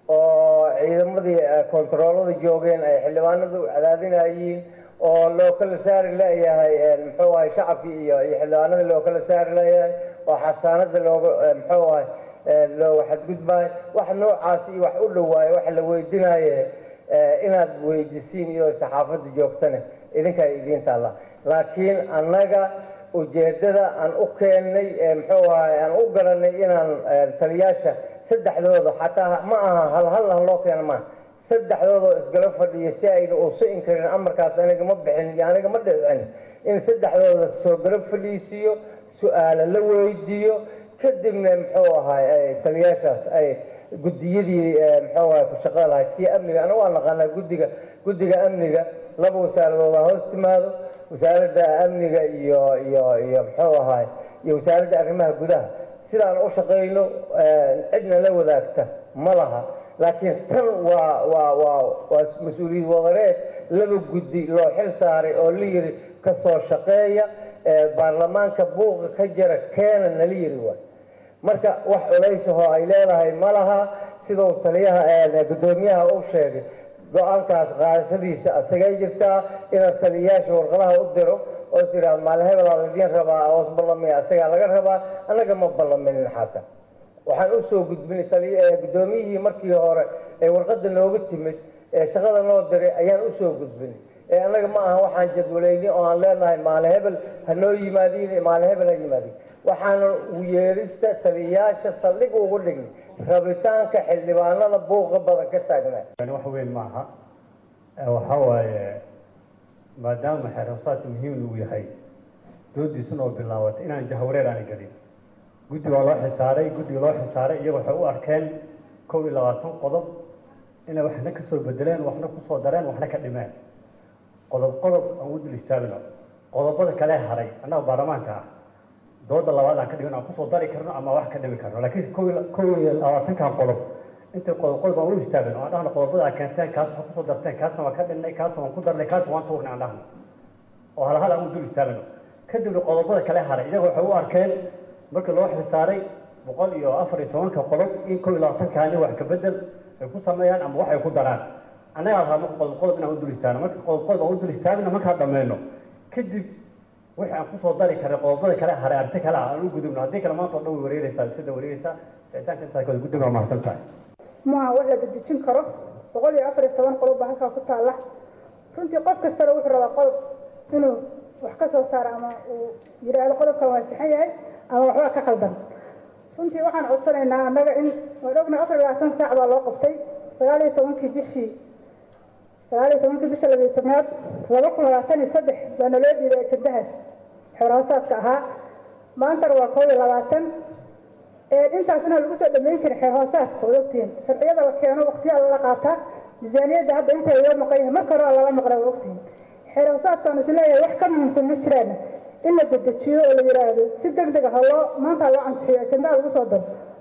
oo ciidamadii kontaroolada joogeen ay xildhibaanadu cadaadinayiin oo loo kala saari leeyahay muxuu ahay shacabkii iyo iyo xildhibaanada loo kala saari leeyahay oo xasaanada looga muxuu ahay looga xadgudbaayo wax noocaas iyo wax u dhowaayo waxa la weydinaaye inaad weydisiin iyo saxaafadda joogtane idinkaa idiin taalla laakiin annaga ujeeddada aan u keennay muxuu ahay aan u garanay inaan taliyaasha saddexdooda xataa ma aha hal hal ah loo keena maaha saddexdoodoo isgala fadhiyo si ayna uusu karin amarkaas aniga ma bixin iyo aniga ma dhicin in saddexdooda soo gala fadhiisiiyo su-aalo la weydiiyo kadibna muxuu ahay taliyaashaas ay guddiyadii muxuu ahay ku shaqada lahay kii amniga anaga waa naqaanaa guddiga guddiga amniga laba wasaaradooda hoos timaado wasaaradda amniga iyo iyo iyo muxuu ahay iyo wasaaradda arrimaha gudaha sidaan u shaqayno cidna la wadaagta ma laha laakiin tan waa waa waa waa mas-uuliyad wadareed laba guddi loo xil saaray oo la yiri ka soo shaqeeya baarlamaanka buuqa ka jira keena nala yiri waay marka wax culaysahoo ay leedahay ma laha siduu taliyaha guddoomiyaha u sheegay go-aankaas qaadashadiisa asagay jirtaa inaad taliyayaasha warqadaha u diro oo is yidhahdo maalin hebelaa laidiin rabaa oos ballamaya asagaa laga rabaa annaga ma ballaminin xataa waxaan u soo gudbinay guddoomiyihii markii hore ee warqadda nooga timid ee shaqada noo diray ayaan u soo gudbinay ee annaga ma aha waxaan jadwalayni oo aan leenahay maalin hebel ha noo yimaadiin maalin hebel ha yimaadiin waxaana u yeerista taliyayaasha saldhig ugu dhignay rabitaanka xildhibaanada buuqa badan ka taagnaa wax weyn maaha waxaa waaye maadaama xeerabsaadka muhiim uu yahay doodiisuna oo bilaabatay inaan jahwareer aana gelin guddi waa loo xisaaray guddiga loo xisaaray iyaga waxay u arkeen kow iyo labaatan qodob inay waxna ka soo bedeleen waxna ku soo dareen waxna ka dhimeen qodob qodob aan u dul istaagno qodobada kale haray annaga baarlamaanka ah dooda labaad aan ka dhigin aan kusoo dari karno ama wax ka dhimi karno laakiin kow iyo kow iyo labaatankan qodob intay qodob qodob aan u istaagin oo aan dhahno qodobada aad keenteen kaas waxaa kusoo darteen kaasna waa ka dhinnay kaasna waan ku darnay kaasna waan tuurnay aan dhahno oo hal hal aan u dul istaagno kadibna qodobada kale haray iyaga waxay u arkeen markii loo xilsaaray boqol iyo afar iyo tobanka qodob in kow iyo labaatankaani wax ka bedel ay ku sameeyaan ama wax ay ku daraan annagaa rabaa marka qodob qodob inaan u dul istaagno marka qodob qodob aan u dul istaagno markaan dhammayno kadib wixii aan kusoo dari karay qodobada kale haray arti kale ah aan u gudubno haddii kale maanta oo dhan way wareereysaa sida wareereysaa icitaanka intaa kale guddiga waa mahadsan tahay maaha wax la dedejin karo boqol iyo afar iyo toban qodob baa halkaa ku taalla runtii qof kastana wuxuu rabaa qodob inuu wax ka soo saaro ama uu yidhaahdo qodobkan waa sixan yahay ama waxbaa ka qaldan runtii waxaan codsanaynaa annaga in waan ognahay afar iyo labaatan saac baa loo qabtay sagaal iyo tobankii bishii sagaal iyo tobankii bisha labiyo tobnaad laba kun labaatan iyo saddex baa naloo dhiibay ajandahaas xeerhoosaadka ahaa maantana waa koob iyo labaatan intaas inaan lagu soo dhameyn karin xeerhoosaadka waad ogtihiin sharciyada la keeno waqtiyaa lala qaataa miisaaniyadda hadda inta loo maqan yahay marka hore waa lala maqlaa waa ogtihiin xeerhoosaadkaan is leeyahay wax ka muhiimsan ma jiraan in la dedejiyo oo la yidhaahdo si deg deg ah loo maanta loo ansixiyo ajandaa lagu soo daro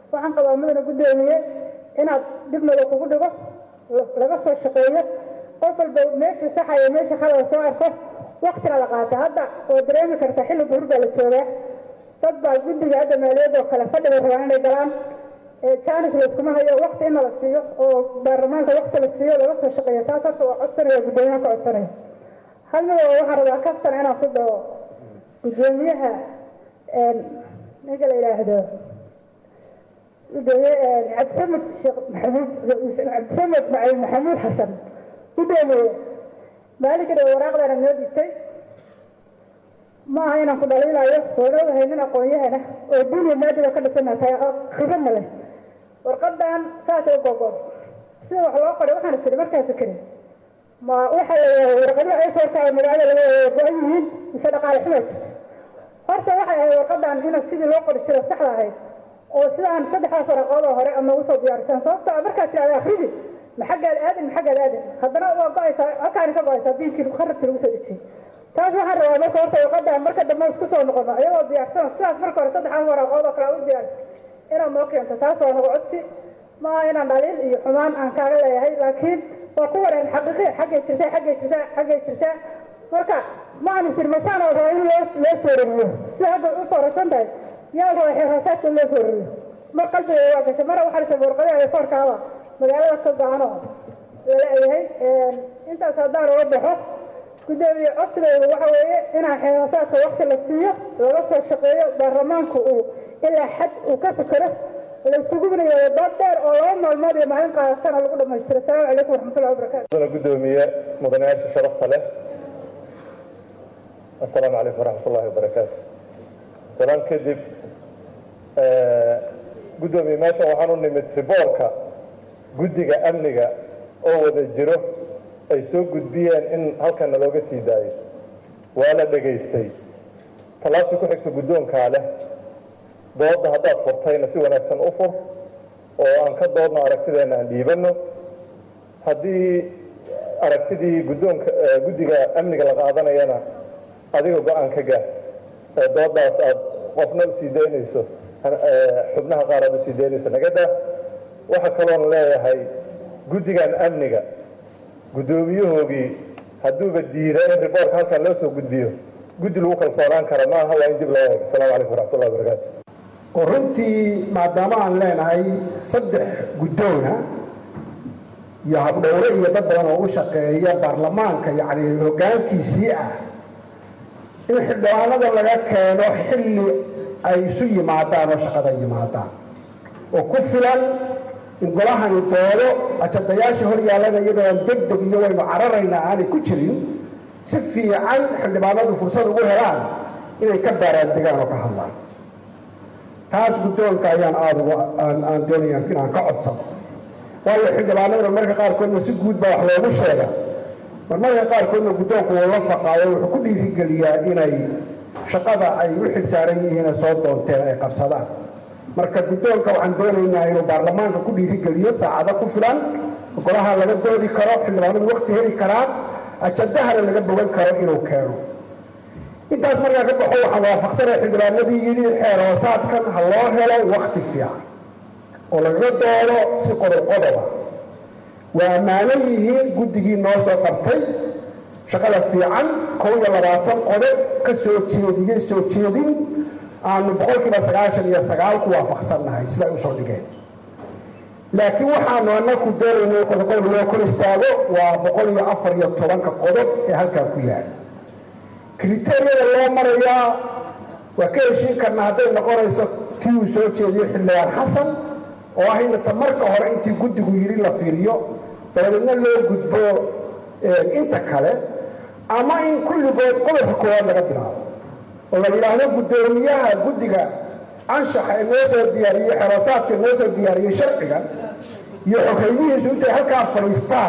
waxaan qabaa mudana guddoomiye inaad dibnada kugu dhigo laga soo shaqeeyo qof walba meesha saxaya meesha khalada soo arko waktina la qaata hadda oo dareemi karta xilli duhur baa la joogaa dad baa guddiga hadda maaliyadoo kale fadhiga rabaan inay galaan jaanis layskuma hayo wakti in la siiyo oo baarlamaanka wakti la siiyo laga soo shaqeeyo taas horta waa codsanaya guddoomiyaha ka codsanaya hal mid oo waxaan rabaa kaftan inaan ku dhaho guddoomiyaha ninka la yidhaahdo gudoomiye cabdisamed sheekh maxamuud cabdisamed macalin maxamuud xasan gudoomiye maalinka dhow waraaqdana noo dhigtay ma aha inaan ku dhaliilayo waan ogahay nin aqoon-yahana oo duuniya maadiba ka dhisana tahay khibradna leh warqadan saasay u gogoon sida wax loo qoray waxaan isiri markaan fikirin ma waxa la warqadihi ay soo tahay magaalada laga go-an yihiin mise dhaqaale xumaa jirta horta waxay ahayd warqadan ina sidii loo qori jiro saxda ahayd oo sidaan saddexdaas waraqoodoo hore ama ugu soo diyaarisaan sababto markaad tirahda afridi ma xaggaad aadin ma xaggaad aadin haddana waa go-aysaa halkaani ka go-aysaa biilkii kharabti lagu soo dejiyey taas waxaan rabaa marka horta warqadan marka dambe isku soo noqono iyagoo diyaarsano sidaas marka hore saddexdaas waraqood oo kale u diyaaris inaad noo keento taas waa nagu codsi ma aha inaan dhaliil iyo xumaan aan kaaga leeyahay laakiin waa ku wareen xaqiiqi xaggay jirtaa xaggay jirtaa xaggay jirtaa marka ma aan isir masaan oo rabaa in loo loo foorariyo sida hadda u foorarsan tahay yaa rabaa xeerhoosaadka loo foorariyo mar qalbiga waa gashay mara waxaa dhashay warqadaha foorkaaba magaalada ka go-ano lala eyahay intaas haddaan uga baxo guddoomiye codsigaygu waxa weeye inaan xeerhoosaadka wakti la siiyo laga soo shaqeeyo baarlamaanku uu ilaa xad uu ka fikero laysugu binayo dood dheer oo laba maalmood iyo maalin qaadatana lagu dhammaystiro asalaamu calaykum waraxmatullahi wabarakatu mudana guddoomiye mudanayaasha sharafta leh assalaamu calaykum waraxmat ullahi wabarakaatu salaan kadib guddoomiye meeshan waxaan u nimid riboorka guddiga amniga oo wada jiro ay soo gudbiyeen in halkana looga sii daayo waa la dhegaystay tallaabtii ku xigta guddoonkaa leh doodda haddaad furtayna si wanaagsan u fur oo aan ka doodno aragtideenna aan dhiibanno haddii aragtidii guddoonka guddiga amniga la qaadanayana adiga go-aan ka gaar dooddaas aad qofna usii daynayso xubnaha qaar aad usii daynayso nagada waxaa kaloon leeyahay guddigan amniga guddoomiyahoogii hadduuba diida in riboorka halkan loo soo gudbiyo guddi lagu kalsoonaan kara maaha waa in dib loo eego asalaamu calaykum waraxmatullahi wabarakaatu oo runtii maadaama aan leenahay saddex guddoona iyo habdhowre iyo dad badan oo u shaqeeya baarlamaanka yacni hoggaankiisii ah in xildhibaanada laga keeno xilli ay isu yimaadaan oo shaqada yimaadaan oo ku filan in golahani doodo ajadayaasha hor yaallana iyadoon deg deg iyo waynu cararaynaa aanay ku jirin si fiican xildhibaanadu fursad ugu helaan inay ka baaraandegaan oo ka hadlaan taas guddoonka ayaan aada uga aan aan doonaya inaan ka codsano waayo xildhibaanaduna marka qaarkoodna si guud baa wax loogu sheega mar marka qaarkoodna guddoonku wuu la faqaayo wuxuu ku dhiirigeliyaa inay shaqada ay u xilsaaran yihiin soo doonteen ay qabsadaan marka guddoonka waxaan doonaynaa inuu baarlamaanka ku dhiirigeliyo saacado ku filan golaha laga doodi karo xildhibaanadu wakti heli karaan ajadahana laga bogan karo inuu keeno intaas markaa ka baxo waxaan waafaqsanaya xildhibaanadii yidhi xeer hoosaadkan ha loo helo wakti fiican oo lagaga doodo si qodob qodoba waa ammaanan yihiin guddigii noo soo qabtay shaqada fiican kow iyo labaatan qodob ka soo jeediyey soo jeedin aanu boqolkiiba sagaashan iyo sagaal ku waafaqsannahay siday usoo dhigeen laakiin waxaanu anaku doonayna qodob loo kor istaago waa boqol iyo afar iyo tobanka qodob ee halkaa ku yaala kriteeriyada loo marayaa waa ka heshiin karnaa hadday noqonayso tii uu soo jeediyo xildhibaan xasan oo ah inta marka hore intii guddigu yidhi la fiiriyo dabadeedna loo gudbo inta kale ama in kulligood qodobka koowaad laga bilaabo oo la yidhaahdo guddoomiyaha guddiga anshaxa ee noo soo diyaariyey xeroosaadka ee noo soo diyaariyey sharciga iyo xogeymihiisu intay halkaa fadhiistaan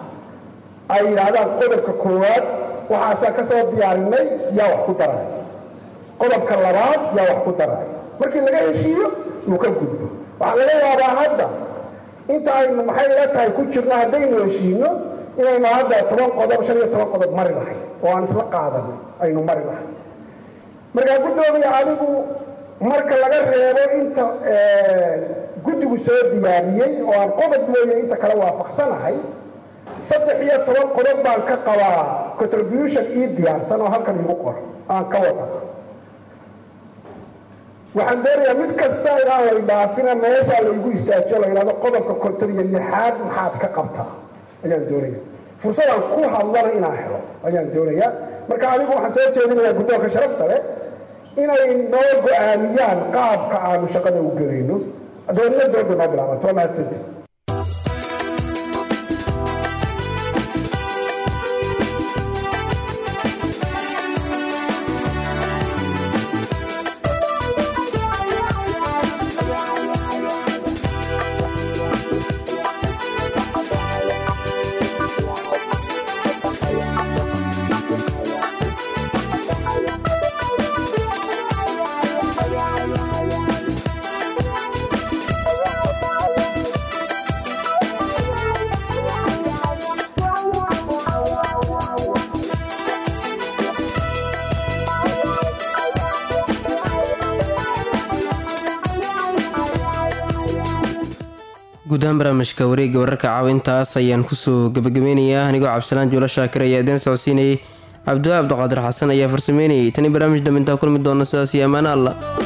ay yidhaahdaan qodobka koowaad waxaasaan ka soo diyaarinay yaa wax ku daray qodobka labaad yaa wax ku daray markii laga heshiiyo uu ka gudbo waxaa laga yaabaa hadda inta aynu maxay la tahay ku jirno haddaynu heshiino inaynu hadda toban qodob shan iyo toban qodob mari lahay oo aan isla qaadanay aynu mari lahay markaa guddoomiya adigu marka laga reebo inta guddigu soo diyaariyey oo aan qodob mooye inta kale waafaqsanahay saddex iyo toban qodob baan ka qabaa contribution ii diyaarsan oo halkan igu qor aan ka wada waxaan doonayaa mid kasta inaan lay dhaafina meeshaa laygu istaajiyo la yidhahdo qodobka konton iyo lixaad maxaad ka qabtaa ayaan doonaya fursadaan ku hadlana inaan helo ayaan doonayaa marka anigu waxaan soo jeedinayaa guddoonka sharaf sare inay noo go-aamiyaan qaabka aanu shaqada u gelayno doonina dooda noo bilaabanto waa mahadsanti guud ahaan barnaamijka wareegga wararka caawintaas ayaan kusoo gabagabeynayaa anigoo cabdisalaan juulo shaakir ayaa idiin socodsiinayay cabdiwaa cabdiqaadir xasan ayaa farsameynayay tani barnaamij dambe intaa kulmi doona sidaas iyo ammaano alla